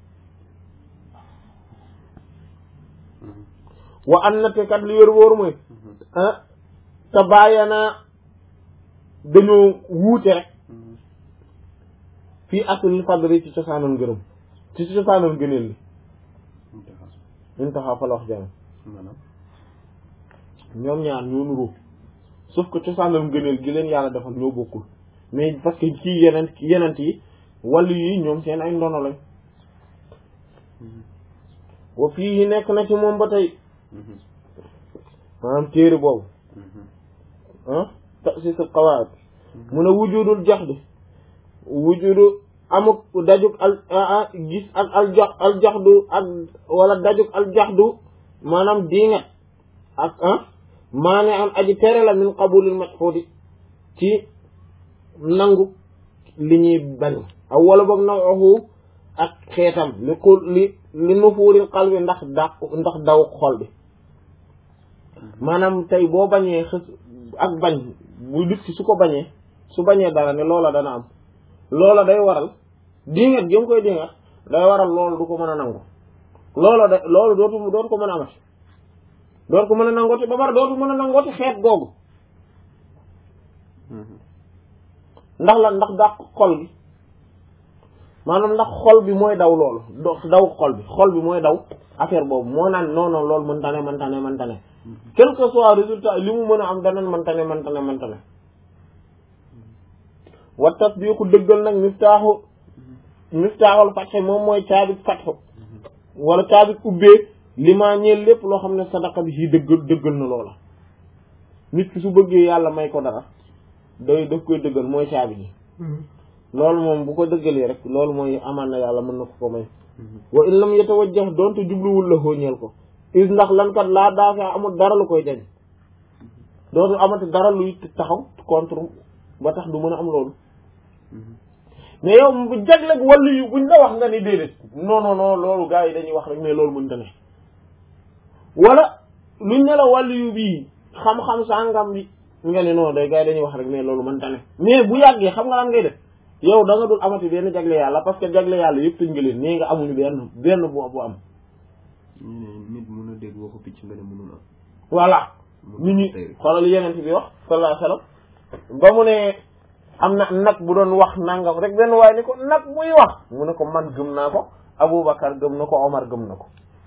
wa an na te kat li wér wóoru mooy ah te bàyyana dañoo wuute rek fii aslil fadli ci cosaanal ngërëm ci cosaanal gëneel li intaxa fa la wax jàmm maanaam ñoom ñaar ñoo nuroo sauf que cosaanal ngëneel gi leen yàlla defal ñoo bokkul mais parce que kii yeneen yenent yi wàllu yi ñoom seen ay ndono lañ wa fii yi nekk na ci moom ba tey maanaam téere boobu ah tasis al qawaid mu ne wujudul jax di wujudu amuk dajuk al gis ak al jax al jaxdu ak wala dajuk al jaxdu maanaam diingat ak ah maane am aji tere la min qabulil majhudi ci nangu li ñuy bañ aw wala boog nawahu ak xeetam li ku li li nufuuril qalbi ndax dàq ndax daw xol bi maanaam tey boo bañee xës ak bañ bu nit ki su ko bañee su bañee dara ne loola dana am loola day waral dingat jëm koy dingat day waral loolu du ko mën a nangu loola da loolu dootu dootu ko mën a amati dootu ko mën a nangooti ba pare dootu mën a nangooti xeet googu ndax la ndax dàq xol bi maanaam ndax xol bi mooy daw loolu do daw xol bi xol bi mooy daw affaire boobu moo naan non non loolu mën tane mën tane mën tane quel que soit résultat li mu mën a am danañ mën tane mën tane mën tane wa tasdiqu dëggal nag miftaaxu miftaaxul fatxe moom mooy caabit fatxu wala caabit ubbee li maa ñeel lépp loo xam ne sadaqa bi si dëggal dëggal na loola nit ki su bëggee yàlla may ko dara day daf koy dëggal mooy caabi ji loolu moom bu ko dëggalee rek loolu mooy amaan na yàlla mën na ko ko may wa in lam yatawajjah doonte jubluwul la xooñeel ko is ndax lan kat laa daafa amul dara lu koy jañ dootul amati dara luy taxaw contre ba tax du mën a am loolu mais yow bu jagleeg wàllu yu buñ la wax nga ni déedéet non non non loolu gars yi dañuy wax rek mais loolu mënta ne wala luñ ne la wàllu yu bii xam-xam sàngam bi nga ne non day gars yi dañuy wax rek mais loolu mënta ne mais bu yàggee xam nga lan ngay def yow da nga dul amati benn jagle yàlla parce que jagle yàlla yëpp tëj nga leen nee nga amuñu benn benn bu bu am ñu ne nit mun a dégg waxu picc nga ne mënul am voilà nit ñi xoolal yeneen bi wax sallallahu alayhi wasallam ba mu ne am na nag bu doon wax nangam rek benn waaye ni ko nag muy wax mu ne ko man gëm naa ko Aboubacar gëm na ko Omar gëm na ko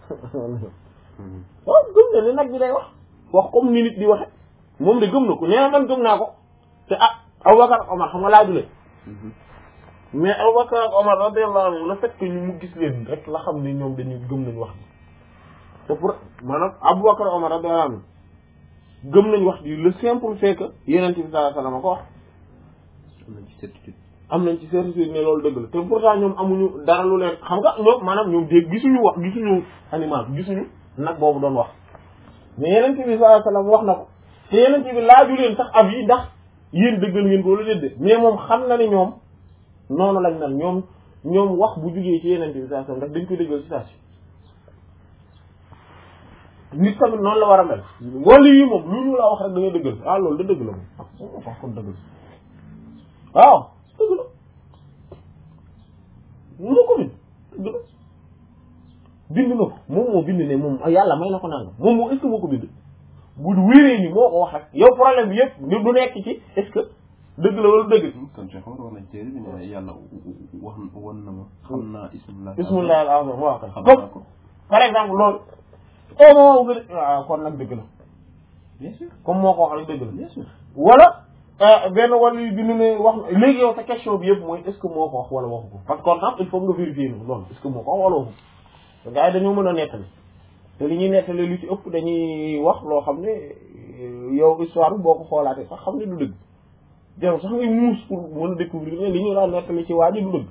waaw gëm na ne nag bi day wax wax comme ni nit di waxe moom de gëm na ko nee na man gëm naa ko te ah Aboubacar ak Omar xam nga laa dule mais Aboubacar ak Omar radiyallahu anhu le fait que ñu mu gis leen rek la xam ne ñoom dañuy gëm nañ wax bi te pour maanaam Aboubacar ak Omar radiyallahu anhu gëm nañ wax ji le simple fait que Yonent bi sallallahu alayhi wasallam ko wax am nañ ci certitude am nañ ci certitude ne loolu dëgg la te pourtant ñoom amuñu dara lu leen xam nga ñoom maanaam ñoom dégg gisuñu wax gisuñu animal gisuñu nag boobu doon wax mais Yonent bi sallallahu alayhi wasallam wax na ko te Yonent bi laaju leen sax ab yi ndax yéen dëggal ngeen ko wala déedéet mais moom xam na ne ñoom noonu lañ mel ñoom ñoom wax bu jugee ci Yonent bi sallallahu alayhi wasallam ndax dañ ko dëggal ci saa si nit tamit noonu la war a mel wala yi moom lu ñu la wax rek da ngay dëggal ah loolu da dëgg la moom ah wax kon dëgg la waaw dëgg la moo ko bind dëgg la bind na ko moom moo bind ne moom yàlla may na ko nangam moom moo est-ce que moo ko bind bu wéree ni moo ko wax rek yow problème bi yëpp ni du nekk ci est-ce que dëgg la wala dëgg kon Cheikh Omar wax nañ téere bi ne yàlla wax won na ma xam naa ismullah bismillah al azam waaw kay xam naa comme ko par exemple loolu au moment où nga waaw kon nag dëgg la bien sûr comme moo ko wax rek dëgg la bien sûr wala benn wàllu yu bi nu ne wax léegi yow sa question bi yëpp mooy est-ce que moo ko wax wala waxu ko parce que kon tam il faut nga vérifier ni loolu est-ce que moo ko wax wala waxu ko gars yi dañoo mën a nettali te li ñuy nettali lu ci ëpp dañuy wax loo xam ne yow histoire bi boo ko xoolaatee sax xam ne du dëgg jarul sax ngay muus pour mën a découvrir ne li ñu daan nettali ci waa ji du dëgg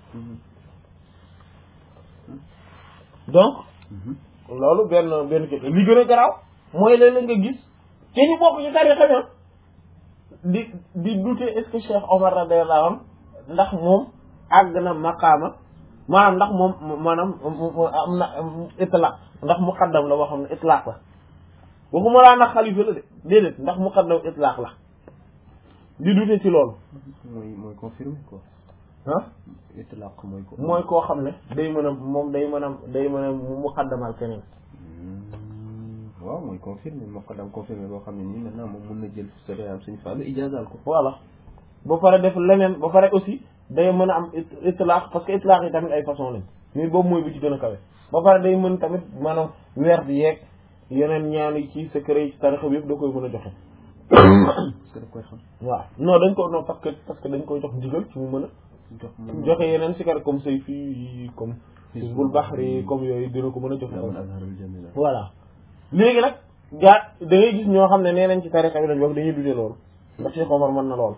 donc loolu benn benn kii li gën a garaaw mooy léeg-léeg nga gis te ñu bokk ci tarixa bi di di douter est-ce que Cheikh Omar radiyallahu anhu ndax moom àgg na maqaama maanaam ndax moom maanaam am na itlaq ndax muqaddam la boo xam ne itlaq la waxuma laa ndax xalifa la de déedéet ndax muqaddam itlaq la di douter ci loolu mooy mooy confirmé quoi ah itlaq mooy ko mooy koo xam ne day mën a moom day mën a day mën a muqaddamal keneen waaw mooy confirmé moo ko dam confirmé boo xam ne nii maintenant moom mun na jël sore am suñu fàllu ijaazaal ko voilà ba pare def leneen ba pare aussi day mën a am itlaq parce que itlaq yi tamit ay façon lañ mais boobu mooy bi ci gën a kawe ba pare day mën tamit maanaam weer di yeeg yeneen ñaan yi ci secret yi ci tarixa bi yëpp da koy mën a joxe parce que daf koy xam waaw non dañ ko non parce que parce que dañ koy jox ndigal ci mu mën a jox joxe yeneen sikar comme say fii comme Hizbul Bahri comme yooyu dina ko mën a joxe daman azharul jamila voilà léegi nag gaa da ngay gis ñoo xam ne nee nañ ci tarixa bi lañ bokk dañuy dute loolu ndax Cheikh Omar mën na lool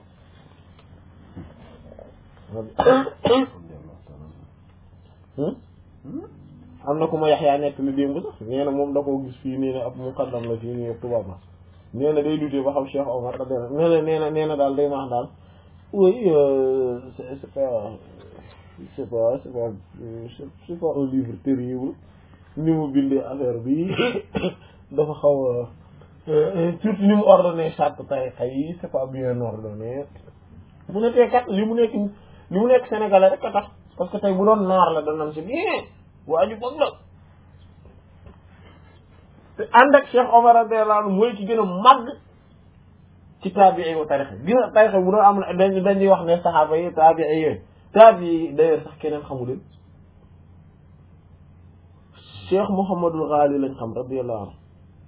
am na ku ma yaxyaa nekk li démb sax nee na moom da koo gis fii nii ne ab muqaddam la fii nii tubaab la nee na day dute ba xam Cheikh Omar da nee na nee na nee na daal day maax daal oui c'est c'est pas c'est pas c'est pas c'est pas un livre terrible ni mu bindee affaire bi dafa xaw a surtout ni mu ordonné charte tariqa yi c'est pas bien ordonné mu ne tey kat li mu nekk li mu nekk sénégalais rek a tax parce que tey bu doon naar la danañ si bien waa ju bëgg la te ànd ak Cheikh Omar radiyallahu anhu mooy ki gën a màgg ci taabii wa tarixa gis nga tarixa bu doon am na dañ dañuy wax ne saxaaba yi taabii yooyu taabii yi d'ailleurs sax keneen xamu leen Cheikh Mouhamadul Ghali lañ xam radiyallahu anhu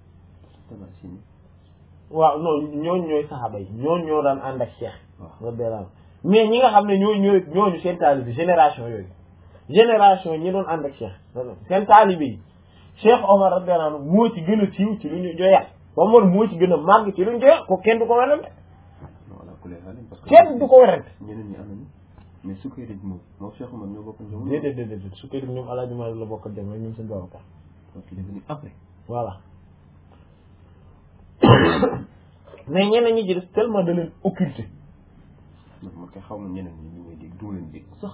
waaw non ñooñ ñooy saxaaba yi ñooñ ñoo daan ànd ak Cheikh radiyallahu anhu mais ñi nga xam ne ñooy ñooy ñooñu seen taalibe génération yooyu génération ñi doon ànd ak Cheikh seen taalibe yi Cheikh Omar radiyallahu anhu moo ci gën a siiw ci lu ñu joyal Omar moo ci gën a màgg ci lu ñu joyal ko kenn du ko werante kenn du ko werante ñeneen ñi am nañu mais Sukayri moom moom Cheikh Omar ñoo bokk jamono déedéet déedéet su koy ñoom Alaaji Maalik la bokk dem ñoom seen Babacar donc il est venu après voilà mais ñeneen ñi ci des tellement da leen occulté ndax man kay xaw ma ñeneen ñi ñu ngay dégg du ma leen dégg sax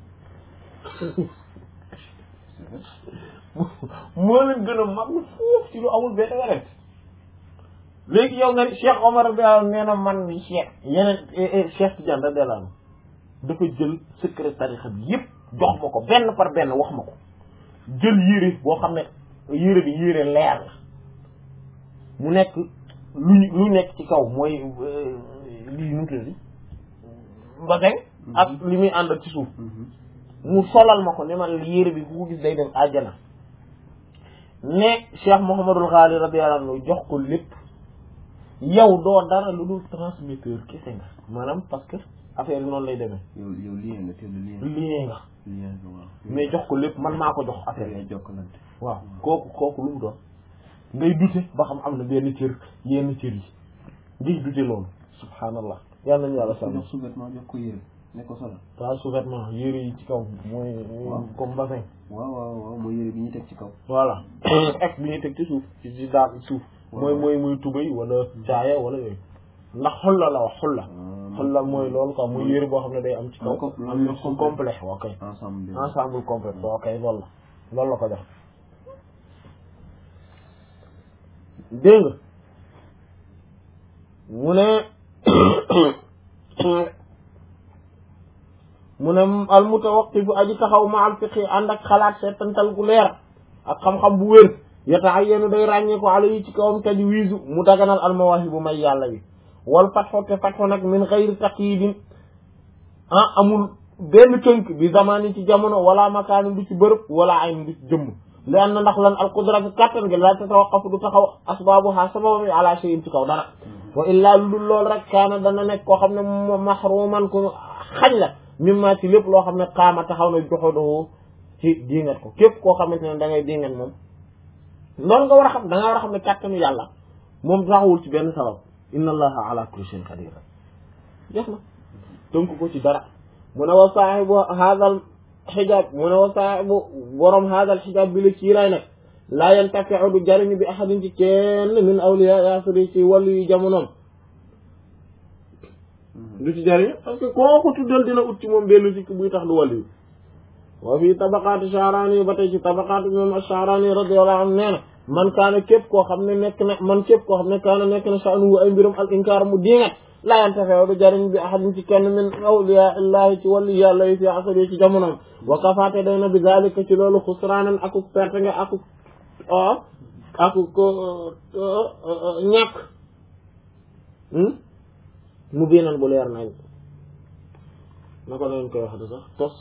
moo leen gën a mag foofu ci lu amul benn weret léegi yow nga ni Cheikh Omar bi nee na man ni Cheikh yeneen Cheikh Tidiane da delaan dafa jël secret tarixa bi yëpp jox ma ko benn par benn wax ma ko jël yére boo xam ne yére bi yére leer la mu nekk lu lu nekk ci kaw mooy lii nu mu tudd mbasin ak li muy àndal ci suuf mu solal ma ko ne man yére bi ku ko gis day dem àjjana ne Cheikh Mouhamadul Ghali radiyallahu anhu jox ko lépp yow doo dara lu dul transmetteur kese nga maanaam parce que affaire yi noonu lay demee yow yow lien nga te lu lien lien nga lien nga waaw mais jox ko lépp man maa ko jox affaire yi ngay jokkalante waaw kooku kooku lu mu doon ngay dute ba xam am na benn cër yenn cër yi ngay dute loolu subhanallah yàlla nañu yàlla sàmm jox sous-vêtement jox ko yére ne ko solal pas sous-vêtement yére yi ci kaw mooy comme bassin waaw waaw waaw mooy yére bi ñuy teg ci kaw voilà ak bi ñuy teg ci suuf ci ci daal suuf mooy mooy muy tubay wala caaya wala yooyu ndax xulla la wax xulla xulla mooy loolu quoi muy yére boo xam ne day am ci kaw am na su complet ok ensemble bi ensemble complet ok loolu la loolu la ko def dégg nga mu ne mu ne al mutawaqqifu aji taxaw ma al fiqi ànd ak xalaat seetantal gu leer ak xam-xam bu wér yata'ayyanu day ràññee ko ala yi ci kawam tajwiizu mu daganal al mawaahibu may yàlla yi wal fatxu te fatxu nag min xayri taqyidin ah amul benn tënk bi zamani ci jamono wala makaani du ci bërëb wala ayn du ci jëmm li an na ndax lan al qudratu kattan gi la tatawaqqafu du taxaw asbaabuha sababam ala shay'in ci kaw dara wa illaa lu dul lool rek kaana dana nekk koo xam ne mahruman ku xañ la mimma ci lépp loo xam ne qaama taxaw na joxodoo ci diingat ko képp koo xamante ne da ngay diingat moom loolu nga war a xam da nga war a xam ne kàttanu yàlla moom taxawul ci benn sabab inna allaha ala kulli shay'in qadir jeex na tënk ko ci dara mu ne wa saahibu hadal xijaab mu ne wa saahibu borom hadal xijaab bi la kiiraay nag laa yantafiu du jariñu bi ahadin ci kenn min awliya yasri ci wàllu yu jamonoom du ci jariñu parce que koo ko tuddal dina ut ci moom benn sikk buy tax du wàllu yu wa fii tabaqaati Sha'rani ba tey ci tabaqaati moom Sha'rani radiyallahu anhu nee na man kaana képp koo xam ne nekk na man képp koo xam ne kaana nekk na sha'nu ay mbirum al inkaar mu diingat laa yantafew du jariñ bi ahadin ci kenn min awliya illahi ci wàllu yàlla yi fi asari ci jamonoom wa kafaate day na bi zalika ci loolu xusraanan akuk perte nga akuk akuk ñàkk mu biinan bu leer nañ na ko leen koy wax de sax tos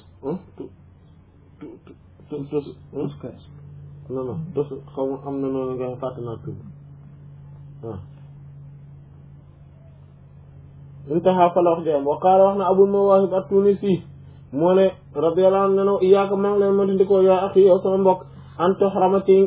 tos tos non non tos xaw ma am na noonu nga fàtte naa tur waaw intaha fa la wax jam wa qaala wax na abul mawahib at-tunisi moo ne radiyallahu anhu ne no iyaaka maa ngi leen ma dindikoo yaa axi yow sama mbokk an toxrama ci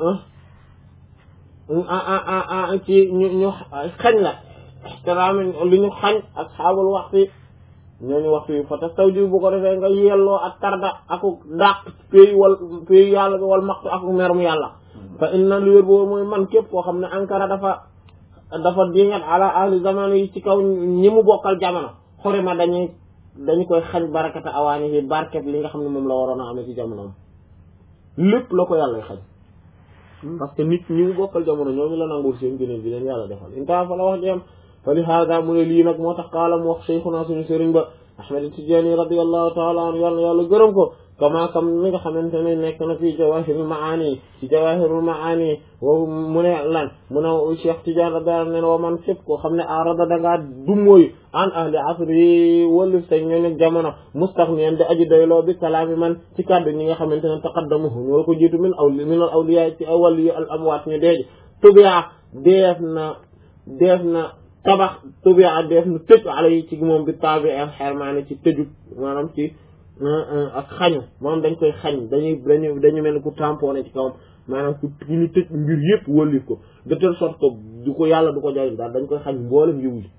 ci ñu ñu xañ la ixtiraami li ñu xañ asxaabul waxti ñooñu waxtu yi fa te taw jiw bu ko defee nga yelloo ak tarda aku dàq pays wal pays yàlla bi wal maxtu aku merum yàlla fa inna lu wér boobu mooy man képp koo xam ne ankara dafa dafa dingat ala ahli zamano yi ci kaw ñi mu bokkal jamono xorima dañuy dañu koy xañ barakata awaani yi barket li nga xam ne moom la waroon a amee ci jamonoom lépp la ko yàlla xañ parce que nit ñi mu bokkal jamono ñooñu la nangul seen gëneel bi leen yàlla defal inta fa la wax jeem fa li hada mu ne lii nag moo tax qaala mu wax cheikhuna suñu sëriñ ba ahmad tijaani radiallahu taala anhu yàlla yàlla gërëm ko kama kam ni nga xamante ne nekk na fii jawahirul maani ci jawahirul maani wa mu ne lan mu ne cheikh tidiane radiallahu ne wa man képp koo xam ne arada dangaa dummóoyu an ahli asri wallif sa ñooñu jamono mustaxniyan di aji doyloo bi kalaami man ci kàddu ñi nga xamante ne taqaddamuhu ñoo ko jiitu min aw min al awliya ci awali yu al amwaat ñu deeji tubiya deef na deef na tabax tubiya def nu tëj ala yi ci moom bi tabi al xermaani ci tëju maanaam ci ak xañu moom dañ koy xañ dañuy dañu dañu mel ni ku tamponné ci kawam maanaam ku ku ñu tëj mbir yëpp wëlif ko de telle sorte que du ko yàlla du ko jariñ daal dañ koy xañ mboolem yiw yi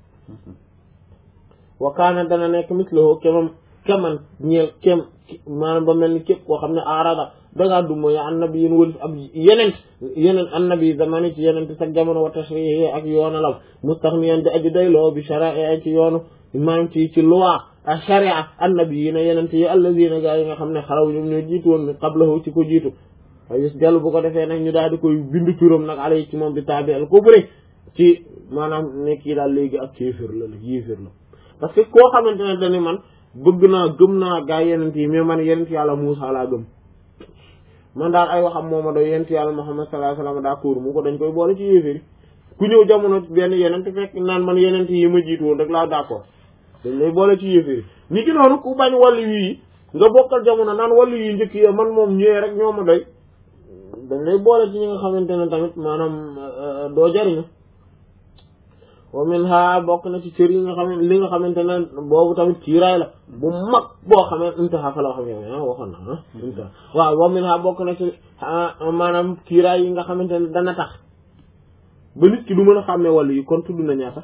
wa kaana dana nekk mislahu kemam keman ñeel kem maanaam ba mel ni képp koo xam ne arada dangaa du mooy annabi yéen wëlis ab yeneen yeneen annabi zamani ci yeneen sa jamono wa tashrihi ak yoonalam mustaxniyan di aji dayloo bi shara'i ci yoonu maanaam ci ci loi ak sharia annabi yi na yeneen yi allazina gaa yi nga xam ne xaraw ñoom ñoo jiitu woon qablahu ci ko jiitu ayus dellu bu ko defee nag ñu daal di koy bindu turam nag alay ci moom bi taabi al kubri ci maanaam nekk yi daal léegi ak kéefir la la yéefir la parce que koo xamante ne dañu man bëgg naa gëm naa gaa yenent yi mais man yenent yàlla Muusaa laa gëm man daal ay waxam mooma doy yenent yàlla Muhammad sallallahu alayhi wasallam d'accord mu ko dañ koy boole ci yéefir yi ku ñëw jamono benn yenent fekk naan man yenent yi ma jiitu woon rek laa d'accord dañ lay boole ci yéefir yi ni ki noonu ku bañ wàllu yi nga bokkal jamono naan wàllu yi njëkk yi man moom ñëwee rek ñoo ma doy dañ lay boole ci ñi nga xamante ne tamit maanaam doo jariñu wa min ha bokk na ci cër yi nga xam ne li nga xamante ne boobu tamit kiiraay la bu mag boo xamee intaha fa la xam ne waxoon na ah intaha waaw wa min ha bokk na ci maanaam kiiraay yi nga xamante ne dana tax ba nit ki du mën a xàmmee wàllu yi kon tudd na ñaata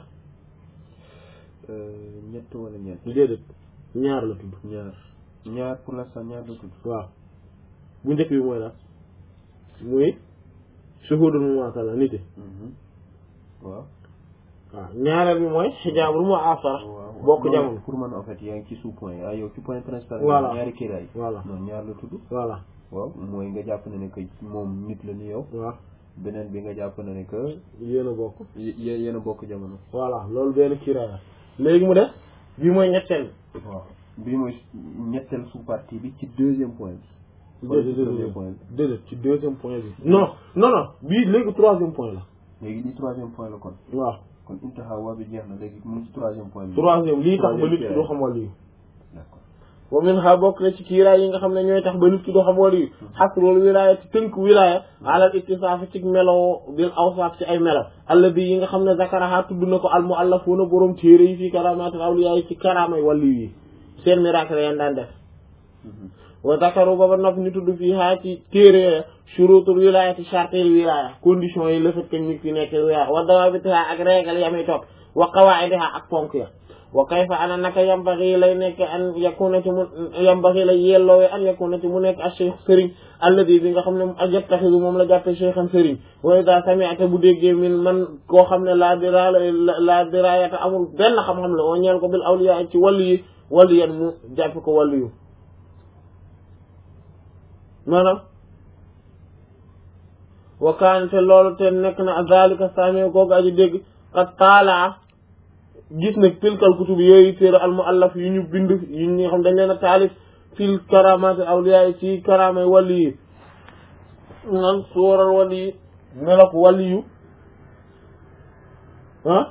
ñett wala ñeent déedéet ñaar la tudd ñaar ñaar pour l'instant ñaar la tudd waaw bu njëkk bi mooy la muy shuhudul mumaatala nit yi waaw waaw ñaareel bi mooy xijaabul mu'asara bokk jamono pour man en fait yaa ngi ci sous point ah yow ci point principal Voilà. ñaari kiiraay voilà non ñaar la tudd voilà waaw mooy nga jàpp ne ne que moom nit la ni yow waaw beneen bi nga jàpp ne ne que yéen a bokk y- yé- yéen a bokk jamono voilà loolu benn kiiraay la léegi mu def bii mooy ñetteel waaw bii mooy ñetteel sous partie bi ci deuxième point bi wala ci premier point bi déedéet ci deuxième point bi non non non bii léegi troisième point la léegi di troisième point la kon waaw kon intaha waa bi jeex na léegi mu ngi ci troisième point bi troisième lii tax ba Troisième nit ki kiiraay. doo xam wàllu yi d'accord wa min ha bokk na ci kiiraay yi nga xam ne ñooy tax ba nit ki doo xam wàllu yi xasrul wilaaya ci tënk wilaaya alal ittisaaf ci melo bil awsaaf ci ay melo alla bi yi nga xam ne zakaraha tudd na ko al muallafuuna borom téere yi fii karamaatul awliya yi ci karaamay wàllu yi seen miracle yan daan def wa zakaru ba ba nopp ñu tudd fii haa ci téere shurutul wilayati chartil wilaya condition yi le fait que nit ki nekk wilaya wa dawabitiha ak régal yami topp wa qawaidiha ak ponk ya wa kayfa ana naka yambaxi lay nekk an yakuna ci mu yambaxi lay yelloowe an yakuna ci mu nekk a cheikh sëriñ alladi bi nga xam ne ajattaxidu moom la jàppe cheikhan sëriñ wa ida sami'ta bu déggee min man koo xam ne la dira la dirayata amul benn xam-xam la wa ñeel ko bil awliya ci wàllu yi wàllu yan mu jàppe ko wàllu yu maanaam wakaan te loolu te nekk na zalika saame googu aji dégg qad taalaa gis nag tilkal kutub yooyu téere al muallaf yu ñu bind yu ñu xam dañ leen a taalif fil karamaati awliya ci karamay wali yi nan suural wali yi melok wali yu ah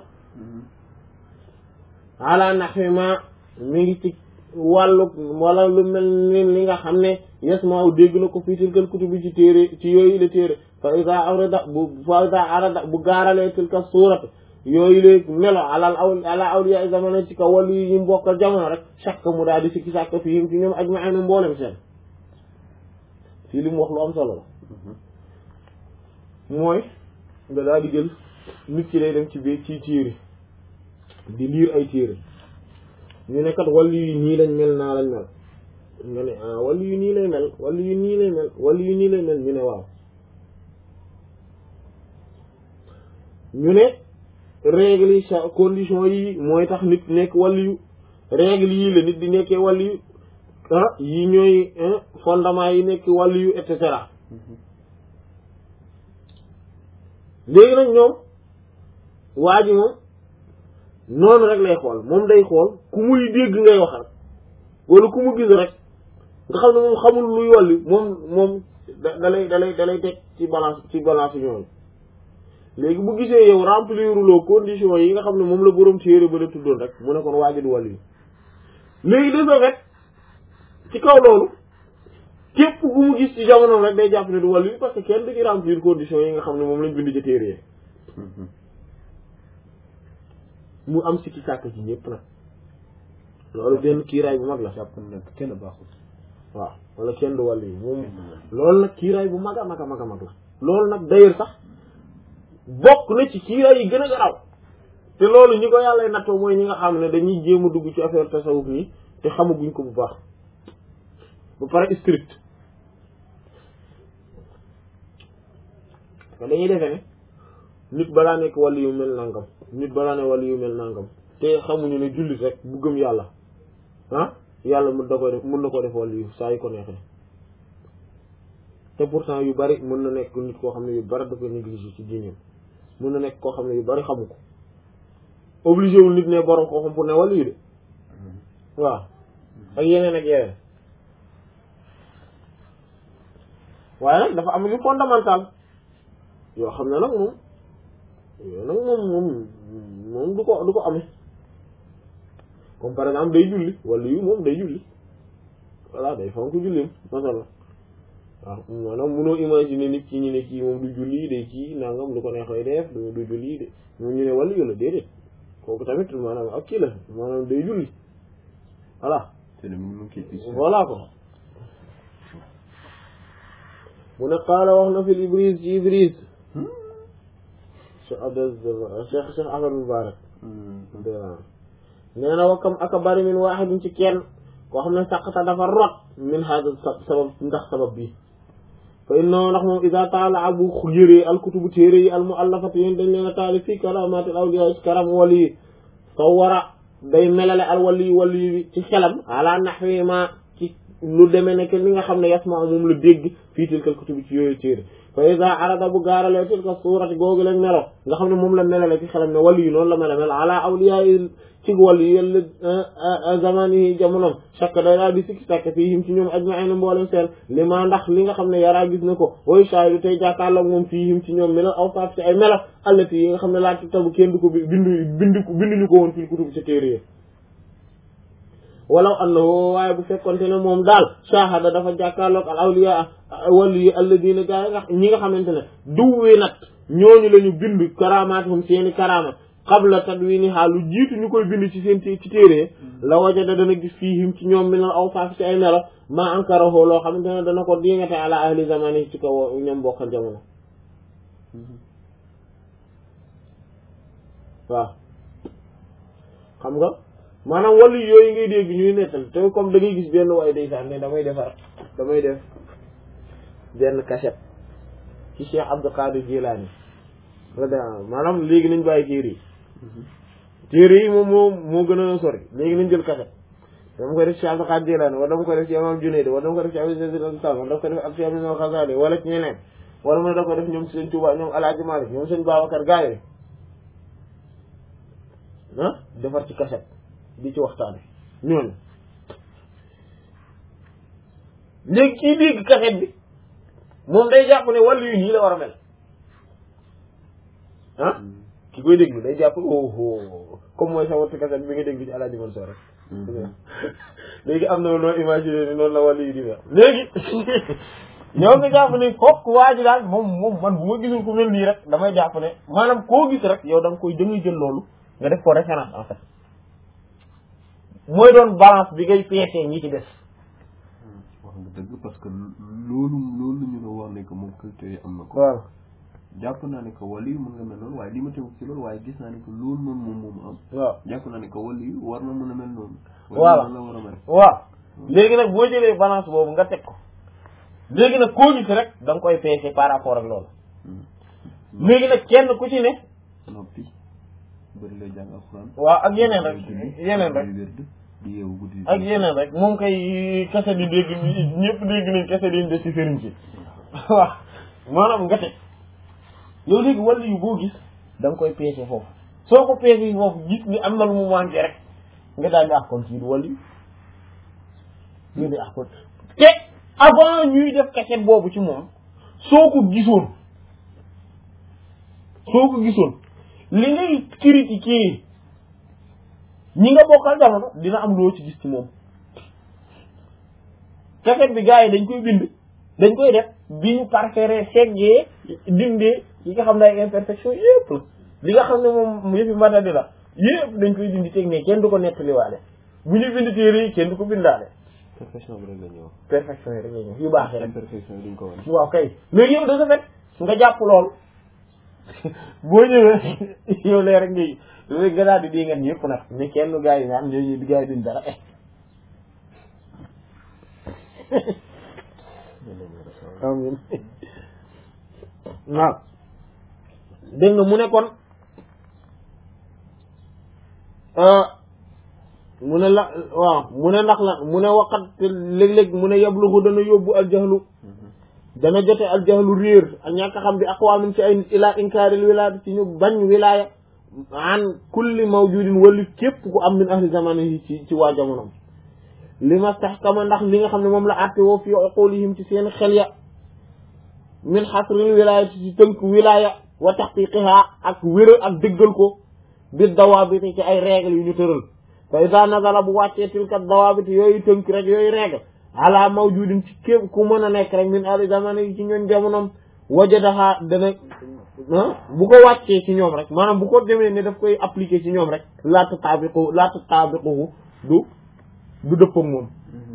ala naxwi ma mi ngi ci wàllu wala lu mel ni li nga xam ne yes maa dégg na ko fii tilkal kutubi ci téere ci yooyu la téere fa ida arada bu fa ida arada bu gaaralee tilka suurat yooyu la melo alal aw ala awliya zamana ci kaw wàllu yi ñu mbokkal jamono rek chaque mu daal di sikki sàkk fi yim ci ñoom ajma'iin mboolem seen fii li mu wax lu am solo la mooy nga daal di jël nit ki lay dem ci biir ci téere di liir ay téere ñu ne kat wàllu yi nii lañ mel naa lañ mel nga ne ah wàllu yu nii lay mel wàllu yu nii lay mel wàllu yu nii lay mel ñu ne waaw ñu ne règle yi sa condition yi mooy tax nit nekk wàllu yu règle yii la nit di nekkee wàllu yu ah yi ñooy fondement yi nekk wàllu yu et cetera léegi nag ñoom waa ji moom noonu rek lay xool moom day xool ku muy dégg ngay wax rek wala ku mu gis rek nga xam ne moom xamul luy wàlli moom moom da da lay da lay da lay teg ci balance ci balance ñooñu léegi bu gisee yow remplir loo condition yi nga xam ne moom la borom téere ba la tuddoon rek mu ne kon waa ji du wàlli léegi de ce fait ci kaw loolu képp ku mu gis ci jamono rek day jàpp ne du wàlli parce que kenn du ci remplir condition yi nga xam ne moom lañ bind ci téere yi mu am sikki sàkk ci ñëpp nag loolu benn kiiraay bu mag la jàpp na kenn baaxul waaw wala kenn du wàll yi moom loolu nag kiiraay bu mag a mag a mag a mag la loolu nag d'ailleurs sax bokk na ci kiiraay yi gën a garaw te loolu ñi ko yàlla nattoo mooy ñi nga xam ne dañuy jéem a dugg ci affaire tasawuf nii te xamaguñ ko bu baax ba pare strict parce que dañuy defe ne nit balaa nekk wàllu yu mel nangam nit balaa ne wàllu yu mel nangam te xamuñu ne jullit rek bu gëm yàlla ah yàlla mën da koy def mën na ko def wàllu yu saa yu ko neexee te pourtant yu bari mën na nekk nit koo xam ne yu bari da koy négligé ci diineem mën na nekk koo xam ne yu bari xamu ko obligé wul nit ne borom koo xam pour ne wàllu yu de waaw ak yeneen ak yeneen waaye nag dafa am yu fondamental yoo xam ne nag moom yooyu nag moom moom moom du ko du ko amee comme par exemple day julli wala yu moom day julli voilà day fonk jullim masala waaw maanaam mënoo imaginer nit ci ñu ne kii moom du julli day kii nangam du ko neex lay def du du julli de moom ñu ne wàllu yu la déedéet kooku tamit maanaam ak kii la maanaam day julli voilà te ne mu ngi koy gis. voilà ko mu ne qaala wax na fi Ibris ci Ibris Cheikh Abdel Cheikh Cheikh Ahmad Mubarak nee na wakkam aka bari min waaxidin ci kenn koo xam ne saqata dafa rot min hada sabab ndax sabab bi fa innahu ndax moom ida taala bu yëree alkutubu téere yi almuallafati yéen dañ leen a taali fii karamatil awliya ci karam wali yi soo war a day melale al wali wali bi ci xelam ala naxwi ma ci lu demee nekk li nga xam ne yasma moom la dégg fii tilkal kutubi ci yooyu téere fa ida arada bu gaaralee tilka suurati googu leen melo nga xam ne moom la melale ci xelam ne wali yi noonu la mel mel ala awliya yi ci wàllu yàlla zaman yi jamonoom chaque day daal di sikki sàkk fii him ci ñoom ajmaina mboolem seen li ma ndax li nga xam ne yaraa gis na ko way shaahidu tey jàkkaarloog moom fii him ci ñoom melo awsaaf ci ay melo allati yi nga xam ne laa tabu kenn du ko bindu bindu binduñu ko woon fii kutub ci téere yi walaw annahu waaye bu fekkonte ne moom daal shahada dafa jàkkaarloog al awliya wàllu yi alladina gaa nga ñi nga xamante ne duwwi nat ñooñu la ñu bind karamaatuhum seeni karama qabla tadwiniha lu jiitu ñu koy bind ci seen ci téere la wajada dana gis fiihim ci ñoom minal awsaaf ci ay melo ma ankarahu loo xamante ne dana ko diingate ala ahli zamani ci kaw ñoom bokkal jamono waaw xam nga maanaam wàllu yooyu ngay dégg ñuy nettal te comme da ngay gis benn waaye day sax ne damay defar damay def benn cassette ci Cheikh Abdou Qadir Jilani maanaam léegi nañ bàyyi téere yi téere yi moom moo moo gën a sori léegi nañ jël kaset dama koy def ci Abdul Qaadir Jilaani wala dama koy def ci Imaam Junayd wala dama koy def ci Abu Zayd al-Bastami wala dama koy def ak ci Ibn al-Ghazali wala ci ñeneen wala mu ne da koy def ñoom Sëñ Tuubaa ñoom Alaaji Maalik ñoom Sëñ Babacar gaa yi ah defar ci kaset di ci waxtaane ñooñu léegi kii dégg kaset bi moom day jàpp ne wàllu yu nii la war a mel ah ki koy déglu day jàpp oh comme mooy sa wattu kaset bi nga déglu ci Alaaji Mansour rek léegi am na noo imaginer ni noonu la wàllu yi di mel léegi yow nga jàpp ne fokk waa ji daal moom moom man bu ma gisul ku mel nii rek damay jàpp ne maanaam koo gis rek yow da nga koy da ngay jël loolu nga def ko référence en fait mooy doon balance bi ngay peesee ñi ci des wax nga dëgg parce que loolu loolu ñu la wax ne que moom culture yi am na ko waaw jàpp naa ne que wàllu yi mën nga mel noonu waaye li ma teew ci loolu waaye gis naa ne que loolu noonu moom moom am waaw jàpp naa ne que wàllu yi war na mën a mel noonu Voilà. la war a mel waaw léegi nag boo jëlee balance boobu nga teg ko léegi nag koo gis rek da nga koy peese par rapport ak loolu léegi nag kenn ku ci ne noppi bëri lay jàng alxuraan waaw ak yeneen rek yeneen rek di wérd di yeewu guddi ak yeneen rek moom kay kese di dégg ñëpp dégg nañ kese di des ci sëriñ ci waaw maanaam nga teg yow léegi wàllu yu boo gis da nga koy peese foofu soo ko peese foofu gis ni am na lu mu manqué rek nga daal di ah kon kii du wàllu yu nga di ah kon te avant ñuy def kaset boobu ci moom soo ko gisoon soo ko gisoon li ngay critiquer ñi nga bokkal jamono dina am loo ci gis ci moom kaset bi gars yi dañ koy bind dañ koy def bi ñu parfaire seggee dindee yi nga xam ne ay imperfection yëpp la li nga xam ne moom yëppi matadi la yëpp dañ koy dindi teg ne kenn du ko nettaliwaale bu ñu bind téere yi kenn du ko bindaale perfection bi rek la ñuy wax perfection yi rek la ñëw yu baax yi rek imperfection yi duñ ko wane waaw kay léegi yow da nga fet nga jàpp lool boo ñëwee yow lee rek ngay léegi nga daal di di ngeen yëpp nag ne kenn gaa yi naan ñooñu di gaa yi duñ dara eh amin waaw dégg nga mu ne kon mu ne la waaw mu ne ndax la mu ne waqat léeg-léeg mu ne yablugu dana yóbbu aljahlu dana jote aljahlu réer ak ñàkk xam bi aqwaamin ci ay ila inkaaril wilaaya ci ñu bañ wilaaya an kulli mawjudin wali képp ku am min ahli zamani yi ci ci waa jamonom li ma stahkama ndax li nga xam ne moom la àtte woo fi uqulihim ci seen xel ya min xasril wilaaya ci tënk wilaaya wa taxqiqiha ak wéral ak dëggal ko bi dawaabiti ci ay règle yu ñu tëral fa ida nazala bu wàccee tilka dawaabiti yooyu tënk rek yooyu règle ala mawjudin ci képp ku mën a nekk rek min ahli zamani yi ci ñoon jamonom wajadaha dana bu ko wàccee ci ñoom rek maanaam bu ko demee ne daf koy appliquer ci ñoom rek la tataabiqu la tataabiquhu du du dëpp ak moom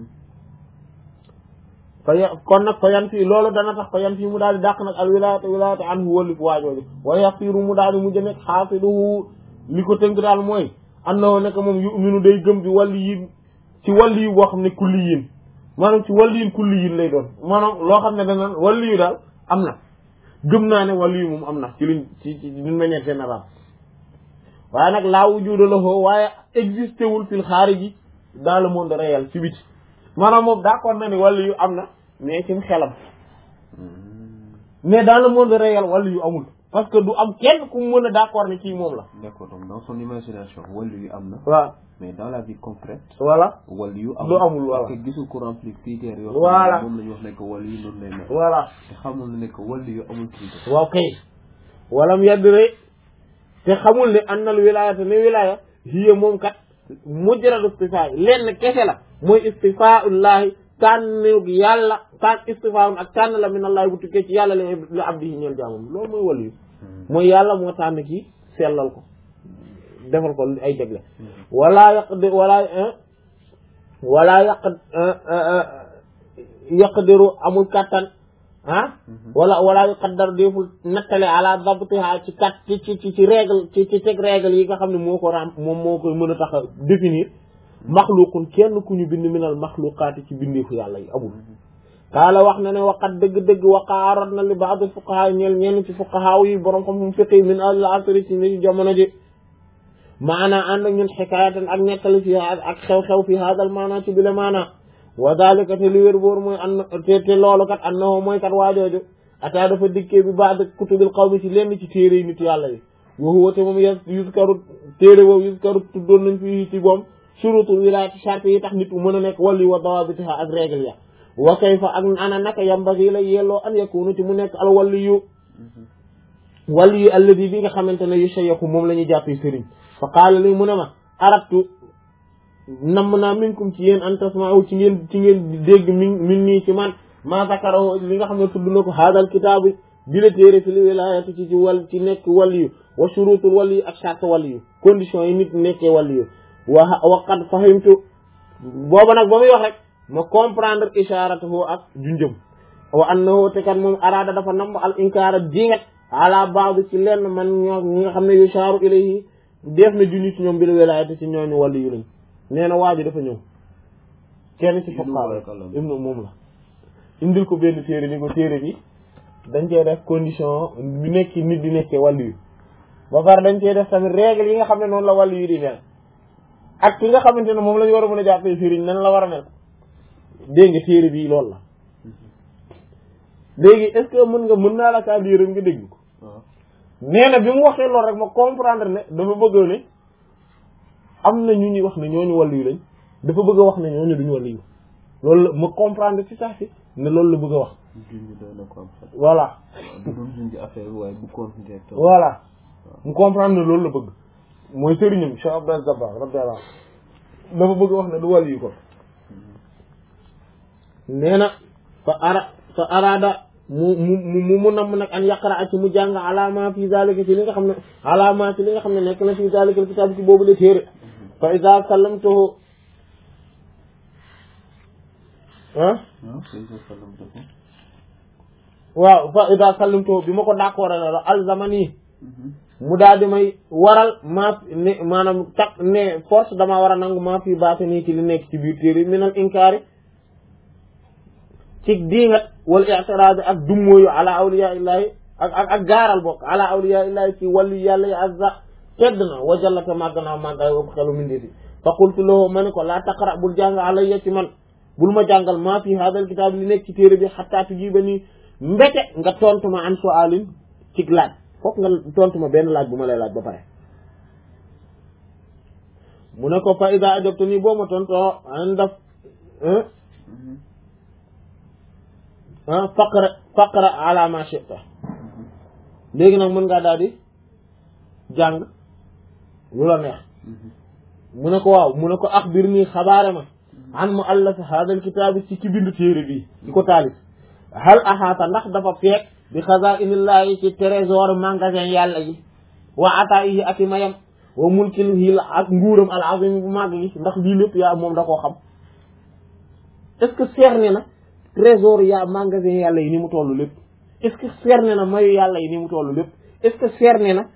fa ya kon nag fa yan fii loolu dana tax fa yan fii mu daal di dàq nag al wilayata wilayata anhu wallif waajooju wa yaqiru mu daal di mujj nekk xaasiluhu li ko tënk daal mooy annahu nekk moom yuminu day gëm bi wàlli yin ci wàlli yu boo xam ne kulli yin maanaam ci wàlli yin kulli yin lay doon maanaam loo xam ne dana wàlli yu daal am na gëm naa ne wàlli yu moom am na ci luñ ci ci d'une manière générale waaye nag laa wujuda lahu waaye existé wul fil xaariji dans le monde réel ci biti maanaam moom d'accord na ni wàllu yu am na mais ci xelam mais dans le monde réel wàllu yu amul parce que du am kenn ku mën a d'accord ni kii moom la d'accord donc dans son imagination wàllu yu am na waaw mais dans la vie concrète voilà wàllu yu du amul voilà parce que gisul ko remplir critères yoo Voilà. xam ne moom la ñu wax ne que wàllu yu noonu lay mel voilà te xamul ne que wàllu yu amul critère waaw kay walam yadre te xamul ne annal wilayata ne wilaya hiya moom kat mujrad istifaa lenn kese la mooy istifaullahi tànnug yàlla tànn istifaun ak tànn la min allahi bu tukkee ci yàlla li li abdihi ñeel jaamam loolu mooy wàllu yu mooy yàlla moo tànn kii sellal ko defal ko ay jagle wala yaqdi wala wala yaq yaqdiru amul kattan ah wala wala yuqaddar deful nattale ala dabtiha ci kat ci ci ci ci règle ci ci teg règle yi nga xam ne moo ko ram moom moo koy mën a tax a définir maxluqun kenn ku ñu bind minal maxluqaati ci bindeefu yàlla yi amul kaala wax na ne waqat dëgg-dëgg waqaarat na li baad fuqaha ñeel ñenn ci fuqaha yi borom xam mu fiqi min al asri ci ni jamono ji maana ànd ak ñun xikaayatan ak nettali fi ak xew-xew fi haadal maana ci bile maana wa dalika te li wér boor mooy an te te loolu kat annahu mooy kat waajooju ataa dafa dikkee bi baad kutubil qawmi ci lenn ci téere yi nit yàlla yi wa huwa te moom yas yuskaru téere boobu yuskaru tuddoon nañ fi ci boom shurutul wilaayati charte yi tax nit ku mën a nekk wali wa dawaabitiha ak règle ya wa kayfa ak ana naka yambagi la yelloo an yakunu ci mu nekk al waliyu waliyu alladi bi nga xamante ne yu shayaku moom la ñuy jàppee sëriñ fa qaala li mu ne ma arabtu namm naa minkum ci yéen an tasma'u ci ngeen ci ngeen dégg min min nii ci man ma zakarahu li nga xam ne tudd na ko haadal kitaabu bi la téere fi li wilaayati ci ci wal ci nekk waliyu wa shurutul waliyu ak charte waliyu conditions yi nit nekkee waliyu wa wa qad fahimtu booba nag ba muy wax rek ma comprendre isharatuhu ak junjëm wa annahu te kat moom araada dafa namb al inkaara dingat ala ba'd ci lenn man ñoo ñi nga xam ne yusharu ilayhi def na junni ci ñoom bi la wilaayati ci ñooñu waliyu lañ nee na waa ji dafa ñëw kenn ci fuqaha ibnu moom la indil ko benn téere ni ko téere bi dañ cee def condition bi nekk nit di nekkee wàllu yu ba pare dañ cee def tamit règle yi nga xam ne noonu la wàllu yu di mel ak ki nga xamante ne moom la ñu war a mën a jàppee sëriñ nan la war a mel dégg nga téere bii loolu la léegi est-ce que mën nga mën naa la kaa lii rek nga dégg ko nee na bi mu waxee loolu rek ma comprendre ne dafa bëgg ne am na ñu ñuy wax ne ñooñu wàllu yu lañ dafa bëgg a wax ne ñooñu duñu wàllu yu loolu la ma comprendre ci saa si ne loolu la bëgg a wax junj doy na ko am xel. voilà du doon junj affaire bi waaye bu continuer toog. voilà mu comprendre ne loolu la bëgg mooy sëriñam Cheikh Abdel Zabbar radiyallahu anhu dafa bëgg a wax ne du wàllu yu ko nee na fa ara fa araada mu mu mu mu namm nag an yaqra ak ci mu jàng alama fi zalika ci li nga xam ne alama ci li nga xam ne nekk na fi zalika kitaab ci boobu la téere fa iza sallamtuhu ah ah c'est ça sallam dafa. waaw fa iza sallamtuhu bi ma ko d'accord la alzamani mu daal di may waral maa ne maanaam tak ne force damaa war a nangu maa fi baate nii ci li nekk ci biir téere minal inkaari ci diingat wal i'tiraad ak dummóoyu ala awliya illahi ak ak ak gaaral bokk ala awliya illahi ci wàllu yàlla yi azza tedd na wajallata màgg naa màggaay ëpp xelu mindeefi fa qultu lahu ma ni ko laa taqra bul jàng alayya ci man bul ma jàngal maa fi hadal kitaab li nekk ci téere bi xataa tujiba nii mbete nga tontu ma an su'aalin ci laaj fokk nga tontu ma benn laaj bu ma lay laaj ba pare mu ne ko fa ida ajabtu nii boo ma tontoo an daf faqra faqra ala ma shi'ta léegi nag mën ngaa daal di jàng lu la neex mu ne ko waaw mu ne ko axbir nii xabaare ma an mu allaf hadal kitaabi ci ci bindu téere bi di ko taalif hal axaata ndax dafa feek bi xazaa'inillahi ci trésor magasin yàlla yi wa ataa'ihi ak i mayam wa mulkihi ak nguuram al azim bu màgg gi ndax lii lépp yaa moom da koo xam est-ce que cerné na trésor yaa magasin yàlla yi ni mu toll lépp est-ce que cerné na mayu yàlla yi ni mu toll lépp est-ce que cerné na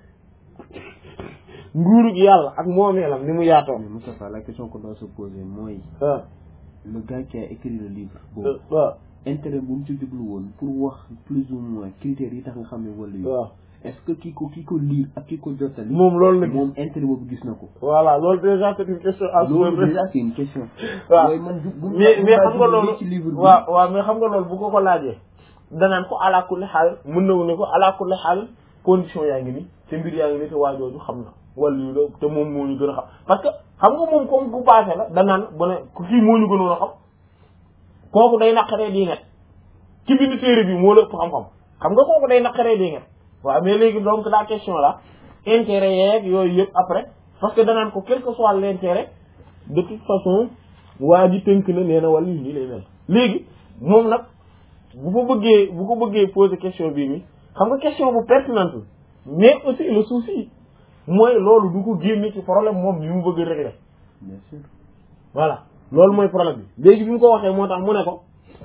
nguurug yàlla ak moomeelam ni mu yaatoo mais Moustapha la question qu'on doit se poser mooy waaw le gars qui a écrit le livre boobu waaw intérêt bu mu ci jublu woon pour wax plus ou moins critères yi tax nga xam ne wala yu waaw est-ce que ki ko ki ko lire ak ki ko jottali moom loolu la gis moom intérêt boobu gis na ko voilà loolu déjà c'est une question à se loolu poser. déjà c'est une question waaw mooy man bu bu mais mais xam nga loolu ci livre bi waaw waaw mais xam nga loolu bu ko ko laajee danaan ko ala kulli xaal mën na ne ko ala kulli xaal condition yaa ngi ni te mbir yaa ngi ni te waajooju xam na wala yu la te moom moo ñu gën a xam parce que xam nga moom comme bu passé la danaan bu ne ku kii moo ñu gënoon a xam kooku day naqaree di net ci bind téere bi moo la ëpp xam-xam xam nga kooku day naqaree di net waaw mais léegi donc la question là intérêt yeeg yooyu yëpp après parce que danaan ko quel que soit l'intérêt de toute façon waa ji tënk na nee na wala lii lay mel léegi moom nag bu ko bëggee bu ko bëggee poser question bii nii xam nga question bu pertinente mais aussi le souci mooy loolu du ko génne ci problème moom bi mu bëgg a régler bien sûr voilà loolu mooy problème bi léegi bi mu ko waxee moo tax mu ne ko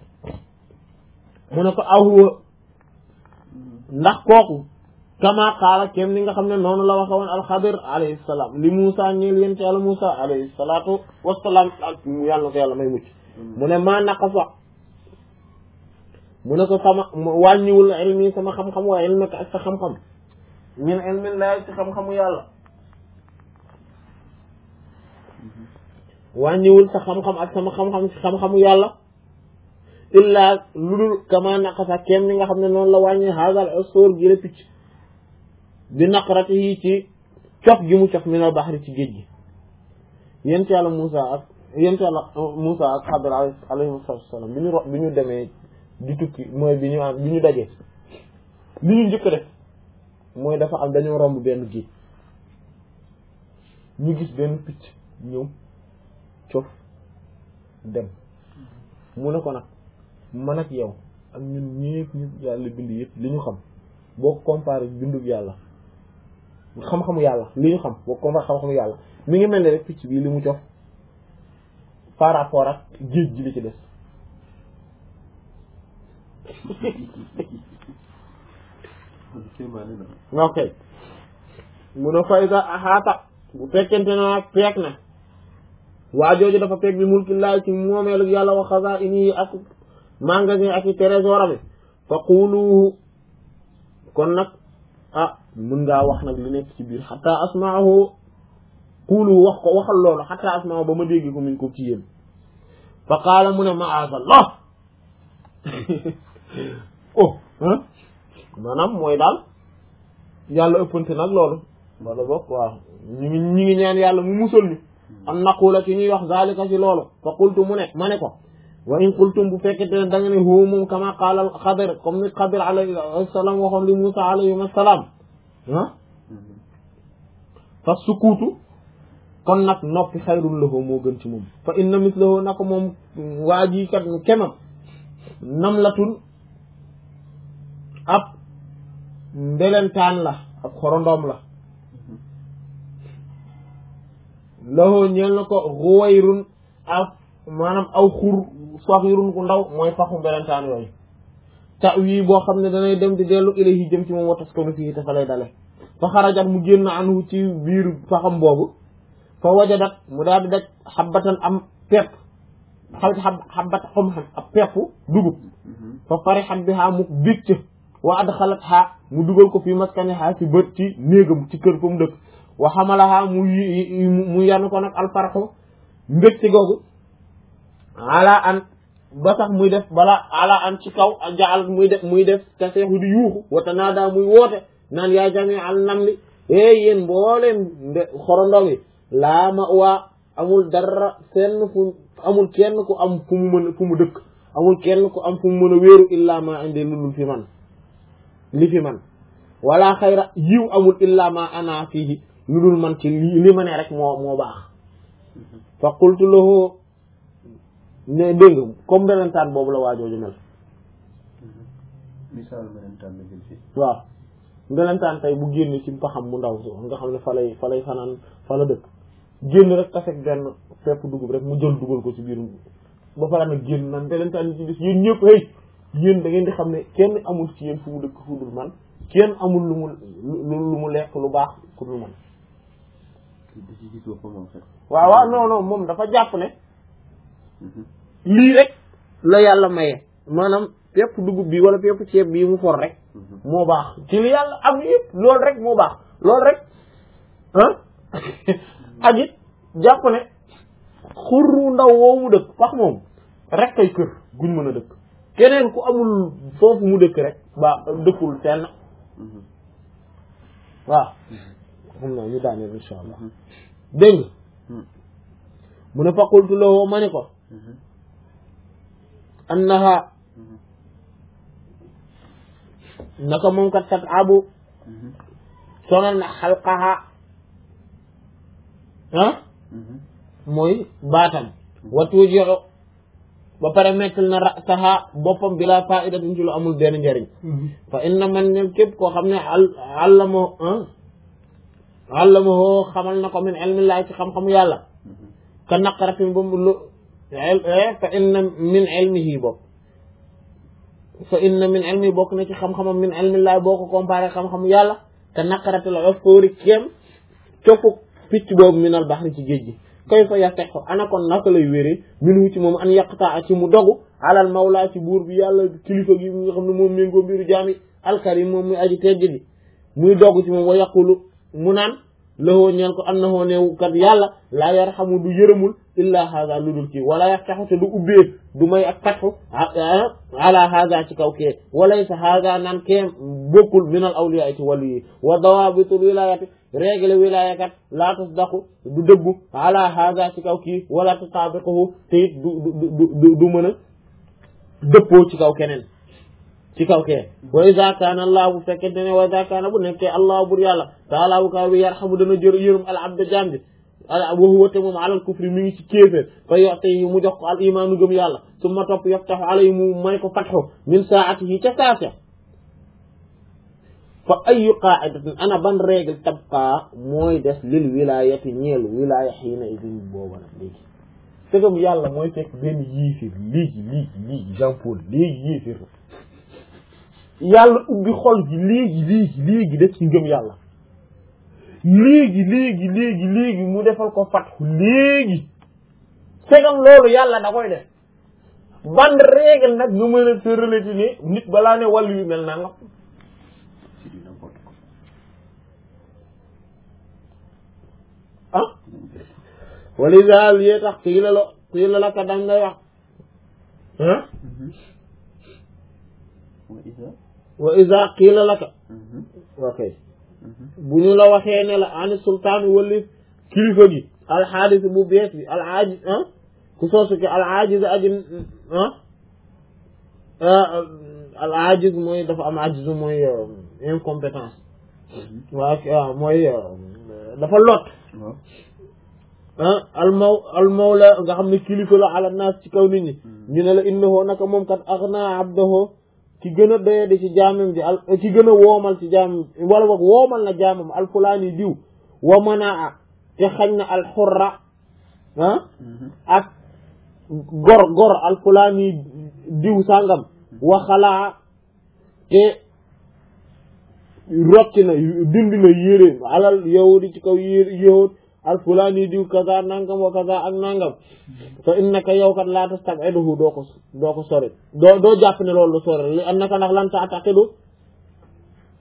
mu ne ko ahuwa ndax kooku kama qaala kem ni nga xam ne noonu la waxe woon alxadir alayhi salaam li Muusa ñeel yéen ci yàlla Muusa alayhi salaatu wasalaam ak yàlla na ko yàlla may mucc mu ne maa naqasa mu ne ko sama wàññiwul ilmi sama xam-xam waa ilmaka ak sa xam-xam min ilmin laay ci xam-xamu yàlla wàññiwul sa xam-xam ak sama xam-xam ci xam-xamu yàlla illa lu dul kama naqasa kem ni nga xam ne noonu la wàññi hagal asóor gi la picc bi naqarati yi ci cof gi mu cof min al bahri ci géej gi yent yàlla Moussa ak yent yàlla Moussa ak Xadir alayhi salaam bi ñu ro bi ñu demee di tukki mooy bi ñu am bi ñu dajee li ñu njëkk def mooy dafa am dañoo romb benn géej ñu gis benn picc ñëw cof dem mu ne ko nag man ak yow ak ñun ñëpp ñu yàlla bind yëpp li ñu xam boo ko comparé bindub yàlla xam-xamu yàlla li ñu xam boo ko comparé xam-xamu yàlla mi ngi mel ni rek picc bii li mu cof par rapport ak géej gi li ci des ok mu ne fayda axaata bu fekkente ne nag peek na waa jooju dafa peeg bi mulkillahi ci moomeelu yàlla wa xazaa'inihi ak magasin ak i trésor ami fa quluhu kon nag ah mun ngaa wax nag li nekk ci biir xataa asmaahu quluhu wax ko waxal loolu xataa asmaahu ba ma dégg ko min ko ci yéen fa qaala mu ne ma'aazallah oh ah maanaam mooy daal yàlla ëppante nag loolu wala bokk waaw ñu ngi ñu ngi ñaan yàlla mu musal ñu am naqula ci ñuy wax zalika ci loolu fa qultu mu ne ma ne ko wa in qultum bu fekkete ne da nga ne huwa moom kama qaala xadir comme ni xadir alayhi salaam waxoon li Musa alayhi salaam ah fa sukuutu kon nag noppi xayrul lahu moo gën ci moom fa inna mislahu nako moom waa ji kat kemam namlatun ab mbelentaan la ab xorondoom la lahu ñeel na ko ruwayrun ab maanaam aw xur saxirun ku ndaw mooy faxu mbelentaan yooyu ta wii boo xam ne danay dem di dellu ilayhi jëm ci moom wa taskanu fii te fa lay dale fa xarajat mu génn anhu ci biir faxam boobu fa wajadat mu daal di daj xabbatan am pepp xal xab xabbat xam xam ab pepp dugub fa farixat bi xaa mu bicc wa adxalatha mu dugal ko fii maskaniha ci bët ci néegam ci kër fa mu dëkk wa xamalaha mu mu yanu ko nag alfarxu mbégte googu ala an ba sax muy def bala ala an ci kaw jaal muy def muy def te seexu di yuuxu wata naa daa muy woote naan yaa jami al nam li é yéen mbooleem nde xorondom yi laa ma waa amul dara fenn fu amul kenn ku am fu mu mën fu mu dëkk amul kenn ku am fu mu mën a wéeru illaa ma indi lu dul fi man li fi man wala xayra yiw amul illaa ma ana fiihi lu dul man ci li li ma ne rek moo moo baax fa qultu lahu ne dégg nga comme melentaan boobu la waajooju mel misaal melentaan la jël fii waaw melentaan tey bu génn ci paxam mu ndaw so nga xam ne fa lay fa lay fanaan fa la dëkk génn rek tafek benn fepp dugub rek mu jël dugal ko ci biir ba pare nag génn naan melentaan yi ci des yéen ñëpp hey yéen da ngeen di xam ne kenn amul ci yéen fu mu dëkk fu dul man kenn amul lu mu lu mu lekk lu baax ku dul man da ci gis boppam en fait waaw waaw non non moom dafa jàpp ne lii rek la yàlla maye maanaam pepp dugub bi wala pepp ceeb bii mu for rek moo baax ci li yàlla am yëpp loolu rek moo baax loolu rek ah ak it jàpp ne xurru ndaw woowu mu dëkk pax moom rek kay kër guñ mën a dëkk keneen ku amul foofu mu dëkk rek ba dëkkul fenn waaw xam naa ñu daaneel insha allah dégg nga mu ne faqultu lahu ma ni ko annaha naka moom kat tat abu sonal na xalqaha ah mooy baatam watu joxo ba pare mettal na rasaha boppam bila faidatin ci lu amul benn njëriñ fa inna man ne képp koo xam ne al allama allama hoo xamal na ko min ilmillahi ci xam-xamu yàlla ka naqaratin ba mu lu fa inna min ilmihi bokk fa inna min ilmi bokk na ci xam-xamam min ilmillahi boo ko comparé xam-xamu yàlla te naqaratil usfuri kéem cofu picc boobu minal baxri ci géej gi kay fa yastaxu ana kon naka lay wéree minu ci moom an yaqtaa ci mu dogu alal mawla ci buur bi yàlla kilifa gi nga xam ne moom méngoo mbiru jaami alkarim moom muy aji tedd gi muy dogu ci moom wa yaqulu mu naan lahoo ñeel ko annahoo neew kat yàlla laa yarxamu du yërëmul illa haza lu dul kii wala yaxtaxu te du ubbee du may ak fatxu ala haza ci kaw kee walaysa haza naan kee bokkul min al awliya ci wàllu yi wa dawabitul wilayati règle wilaya kat laa tasdaqu du dëggu ala haza ci kaw kii wala tutabiquhu te it du du du du mën a dëppoo ci kaw keneen ci kaw kee wa iza kaana allah bu fekkente ne wa iza kaana bu nekkee allah bur yàlla taala bu kaw bi yarxamu dana jër yërëm al abda jaam bi wa huwa te moom alal kufri mi ngi ci kéeféer fa yoxte yi mu jox ko al imaanu gëm yàlla summa topp yaftaxu alay mu may ko fatxu min saatihi ca saase fa ayu qaidatin ana ban règle tabqa mooy des lil wilayati ñeel wilaya xiina idin booba nag léegi sëgam yàlla mooy fekk benn yiifir léegi léegi léegi Jean Paul léegi yiifir yàlla ubbi xol ji léegi léegi léegi def ci ngëm yàlla léegi léegi léegi léegi mu defal ko fatxu léegi segam loolu yàlla da koy def ban règle nag nga mën a tëralati ne nit balaa ne wàllu yu mel naa nga ah walisa yee tax kii la la kii la la ka dam ngay wax ah wa isa qiila laka ok bu ñu la waxee ne la ani sultaan wali kilifa gi alxaadis bu bees bi alaaji ah ku soosu ki alaajiz aji ah alaajiz mooy dafa am ajiz mooy incompétence waa mooy dafa lot ah almaw almawla nga xam ne kilifa la ala naas ci kaw nit ñi ñu ne la innahu naka moom kat agna abdahu ki gën a doyadi ci jaamam ji al ki gën a woomal ci jaamam wala boog woomal na jaamam alfulaani diw wa manaa te xañ na alxurra ah ak gor gor alfulaani diw sàngam wa xalaa te rocci na dindi na yére alal yahudi ci kaw yére yahud alfulaani diw kaza nangam wa kaza ak nangam fa innaka yow kat laa tastabiduhu doo ko doo ko sori doo doo jàpp ne loolu lu sori li annaka ndax lan taataqidu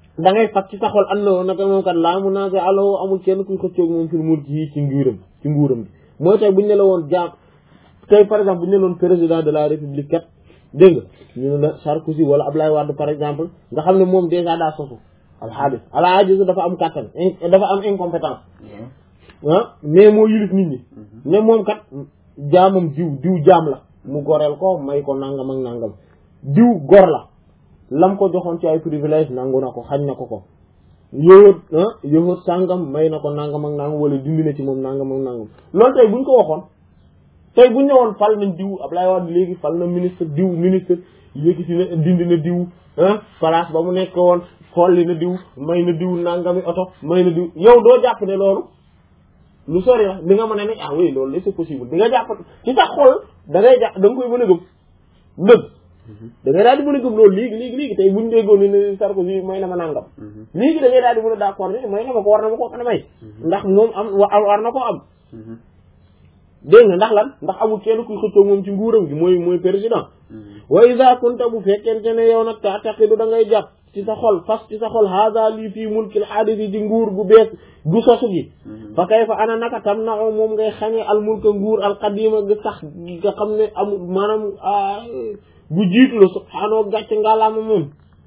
da ngay fas ci sa xol ànd na naka moom kat laa mu naase aloo amul kenn kuy xëccoog moom fil mulk yi ci nguuram ci nguuram bi mooy tey buñu ne la woon jaam tey par exemple buñu ne la woon président de la république kat dégg nga ñu ne la Sarkozy wala Ablaye Wade par exemple nga xam ne moom déjà daa sosu alxaadis alaaji dafa am kàttan dafa am incompétence ah mais moo yilif nit ñi ne moom kat jaamam diw diw jaam la mu goreel ko may ko nangam ak nangam diw gor la lam ko joxoon ci ay privilège nangu na ko xañ na ko ko yowat ah yowat sàngam may na ko nangam ak nangam wala dindi na ci moom nangam ak nangam loolu tey buñ ko waxoon tey buñ ne woon fal nañ diw Ablaye Wade léegi fal na ministre diw ministre yëkkati na dindi na diw ah place ba mu nekk woon xolli na diw may na diw nangami oto may na diw yow doo jàpp ne loolu lu sori la di nga mën a ne ah oui loolu c'est possible di nga jàpp ci sa xol da ngay jàpp da nga koy mën a gëm dëgg da ngay daal di mën a gëm loolu léegi léegi léegi tey buñ déggoon ne Sarkozy may na ma nangam léegi da ngay daal di mën a d'accord ne may na ma ko war na ma ko mën a may ndax moom am war na koo am dégg nga ndax lan ndax amul kenn kuy xëccoo moom ci nguuram gi mooy mooy président wa iza kunta bu fekkente ne yow nag ta taqidu da ngay jàpp ci sa xol fas ci sa xol haada lii fii mulkil xaadisi ji nguur gu bees gu sosu gi fa kay fa ana naka tam na moom ngay xañee al mulka nguur al qadima gi sax gi nga xam ne amul maanaam gu jiitu la subhaanahu gàcce ngalaama moom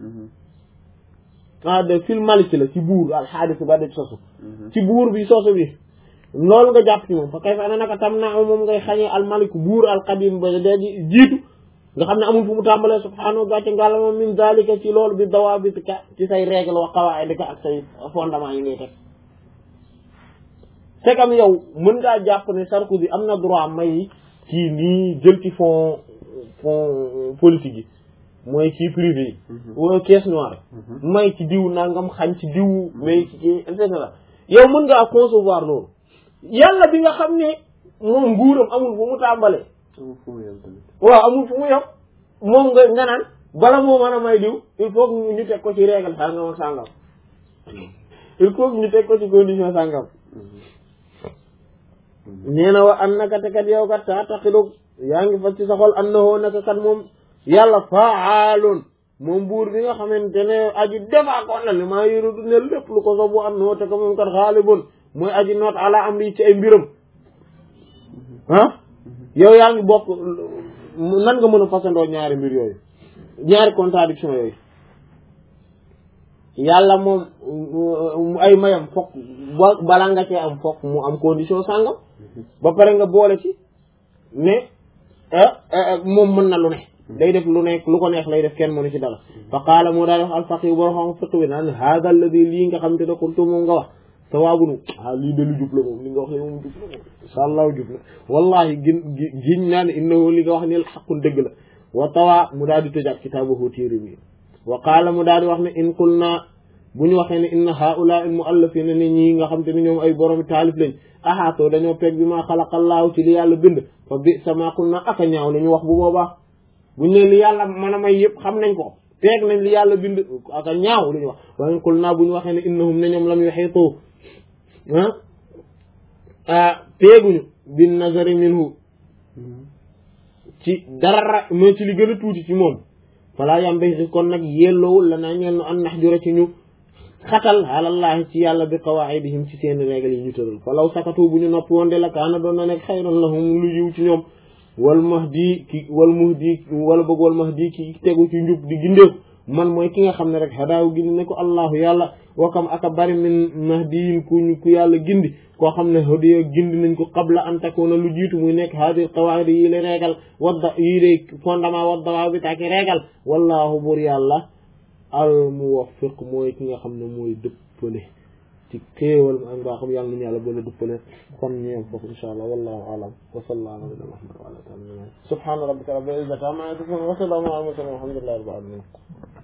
ah de fil malik la ci buur al xaadisi ba de sosu ci buur bi sosu bi loolu nga jàpp ci moom fa kay fa ana naka tam na moom ngay xañee al malik buur al qadim ba de jiitu nga xam ne amul fu mu tàmbalee subhaanahu gàcce ngàllama min dalika ci loolu bi dawabitika ci say règle wa qawaidika ak say fondement yi ngay teg c'est comme yow mën ngaa jàpp ne Sarkozy am na droit may kii nii jël ci fonds fonds politique yi mooy kii privé yi wala caisse noire may ci diw nangam xañ ci diw may ci kii et cetera yow mën ngaa concevoir loolu yàlla bi nga xam ne moom nguuram amul fu mu tàmbalee waaw amul fu mu yem moom nga nga naan bala moo mën a may diw il faut que ñu teg ko ci règle sàngam ak sàngam il faut que ñu teg ko ci condition sàngam nee na wa an naka te kat yow kat taa taxidu yaa ngi fas ci sa xol annahu naka kat moom yàlla faaloon moom buur bi nga xamante ne aji defaa ko na li maa yërudu ne lépp lu ko sobu annoo te ko moom kat xaalibun mooy aji noot ala am lii ci ay mbiram ah yow yaa ngi bokk nan nga mën a fasandoo ñaari mbir yooyu ñaari contradiction yooyu yàlla moom ay mayam fokk bala nga cee am fokk mu am condition sàngam ba pare nga boole ci ne moom mën na lu ne day def lu nekk lu ko neex lay def kenn mënu ci dara fa qaala moo daal wax alfaqih boo xam fiq bi naan hada alladi lii nga xam te ne xultu moom nga wax sawaabunu ah lii de lu jub la moom li nga wax ne moom jub la moom insha allahu jub la wallahi gin giñ naa ne innahu li nga wax ne xaqun dëgg la wa tawaa mu daal di tëjaat kitaabahu téere bi wa qaala mu daal di wax ne in qul naa bu ñu waxee ne inna haula al muallafina ne ñii nga xam te ne ñoom ay borom taalif lañ ahaatoo dañoo peeg bi maa xalaqallaahu ci li yàlla bind fa bi sama qul naa aka ñaaw la ñu wax bu boobaa buñ ne li yàlla mën a may yëpp xam nañ ko peeg nañ li yàlla bind aka ñaaw lu ñu wax wa in qul naa bu ñu waxee ne innahum ne ñoom lam yuhiitu ah peeguñu bin nazari minhu ci dara mais ci li gën a tuuti ci moom falaa yambasi kon nag yelloowul la naa ñeel nu an nax jura ci ñu xatal alallahi ci yàlla bi qawaidihim ci seen règle yi ñu tëral falaw sakatu bu ñu noppi woon de la kaana doon na nekk xayran lahum lu yiw ci ñoom wal mahdi ki wal muhdi wala bëgg wal mahdi ki tegu ci njub di gindeeku man mooy ki nga xam ne rek hadaaw gindi ne ko allahu yàlla wakam aka bari min mahdiyin ku ku yàlla gindi koo xam ne hadiya gindi nañ ko qabla an takuna lu jiitu muy nekk hadi qawaid yi la réegal wadda yii de fondement wadda bi taaki réegal wallahu bur yàlla al muwaffiq mooy ki nga xam ne mooy dëppale ci xéewal ak mbaa xam yàlla nañu yàlla boole dëppale kon ñeem foofu insha allah wallahu alam wa sallallahu ala nabiyina muhammad wa ala alihi subhana rabbika rabbil izzati amma yasifun wa salamun ala al mursalin walhamdulillahi rabbil alamin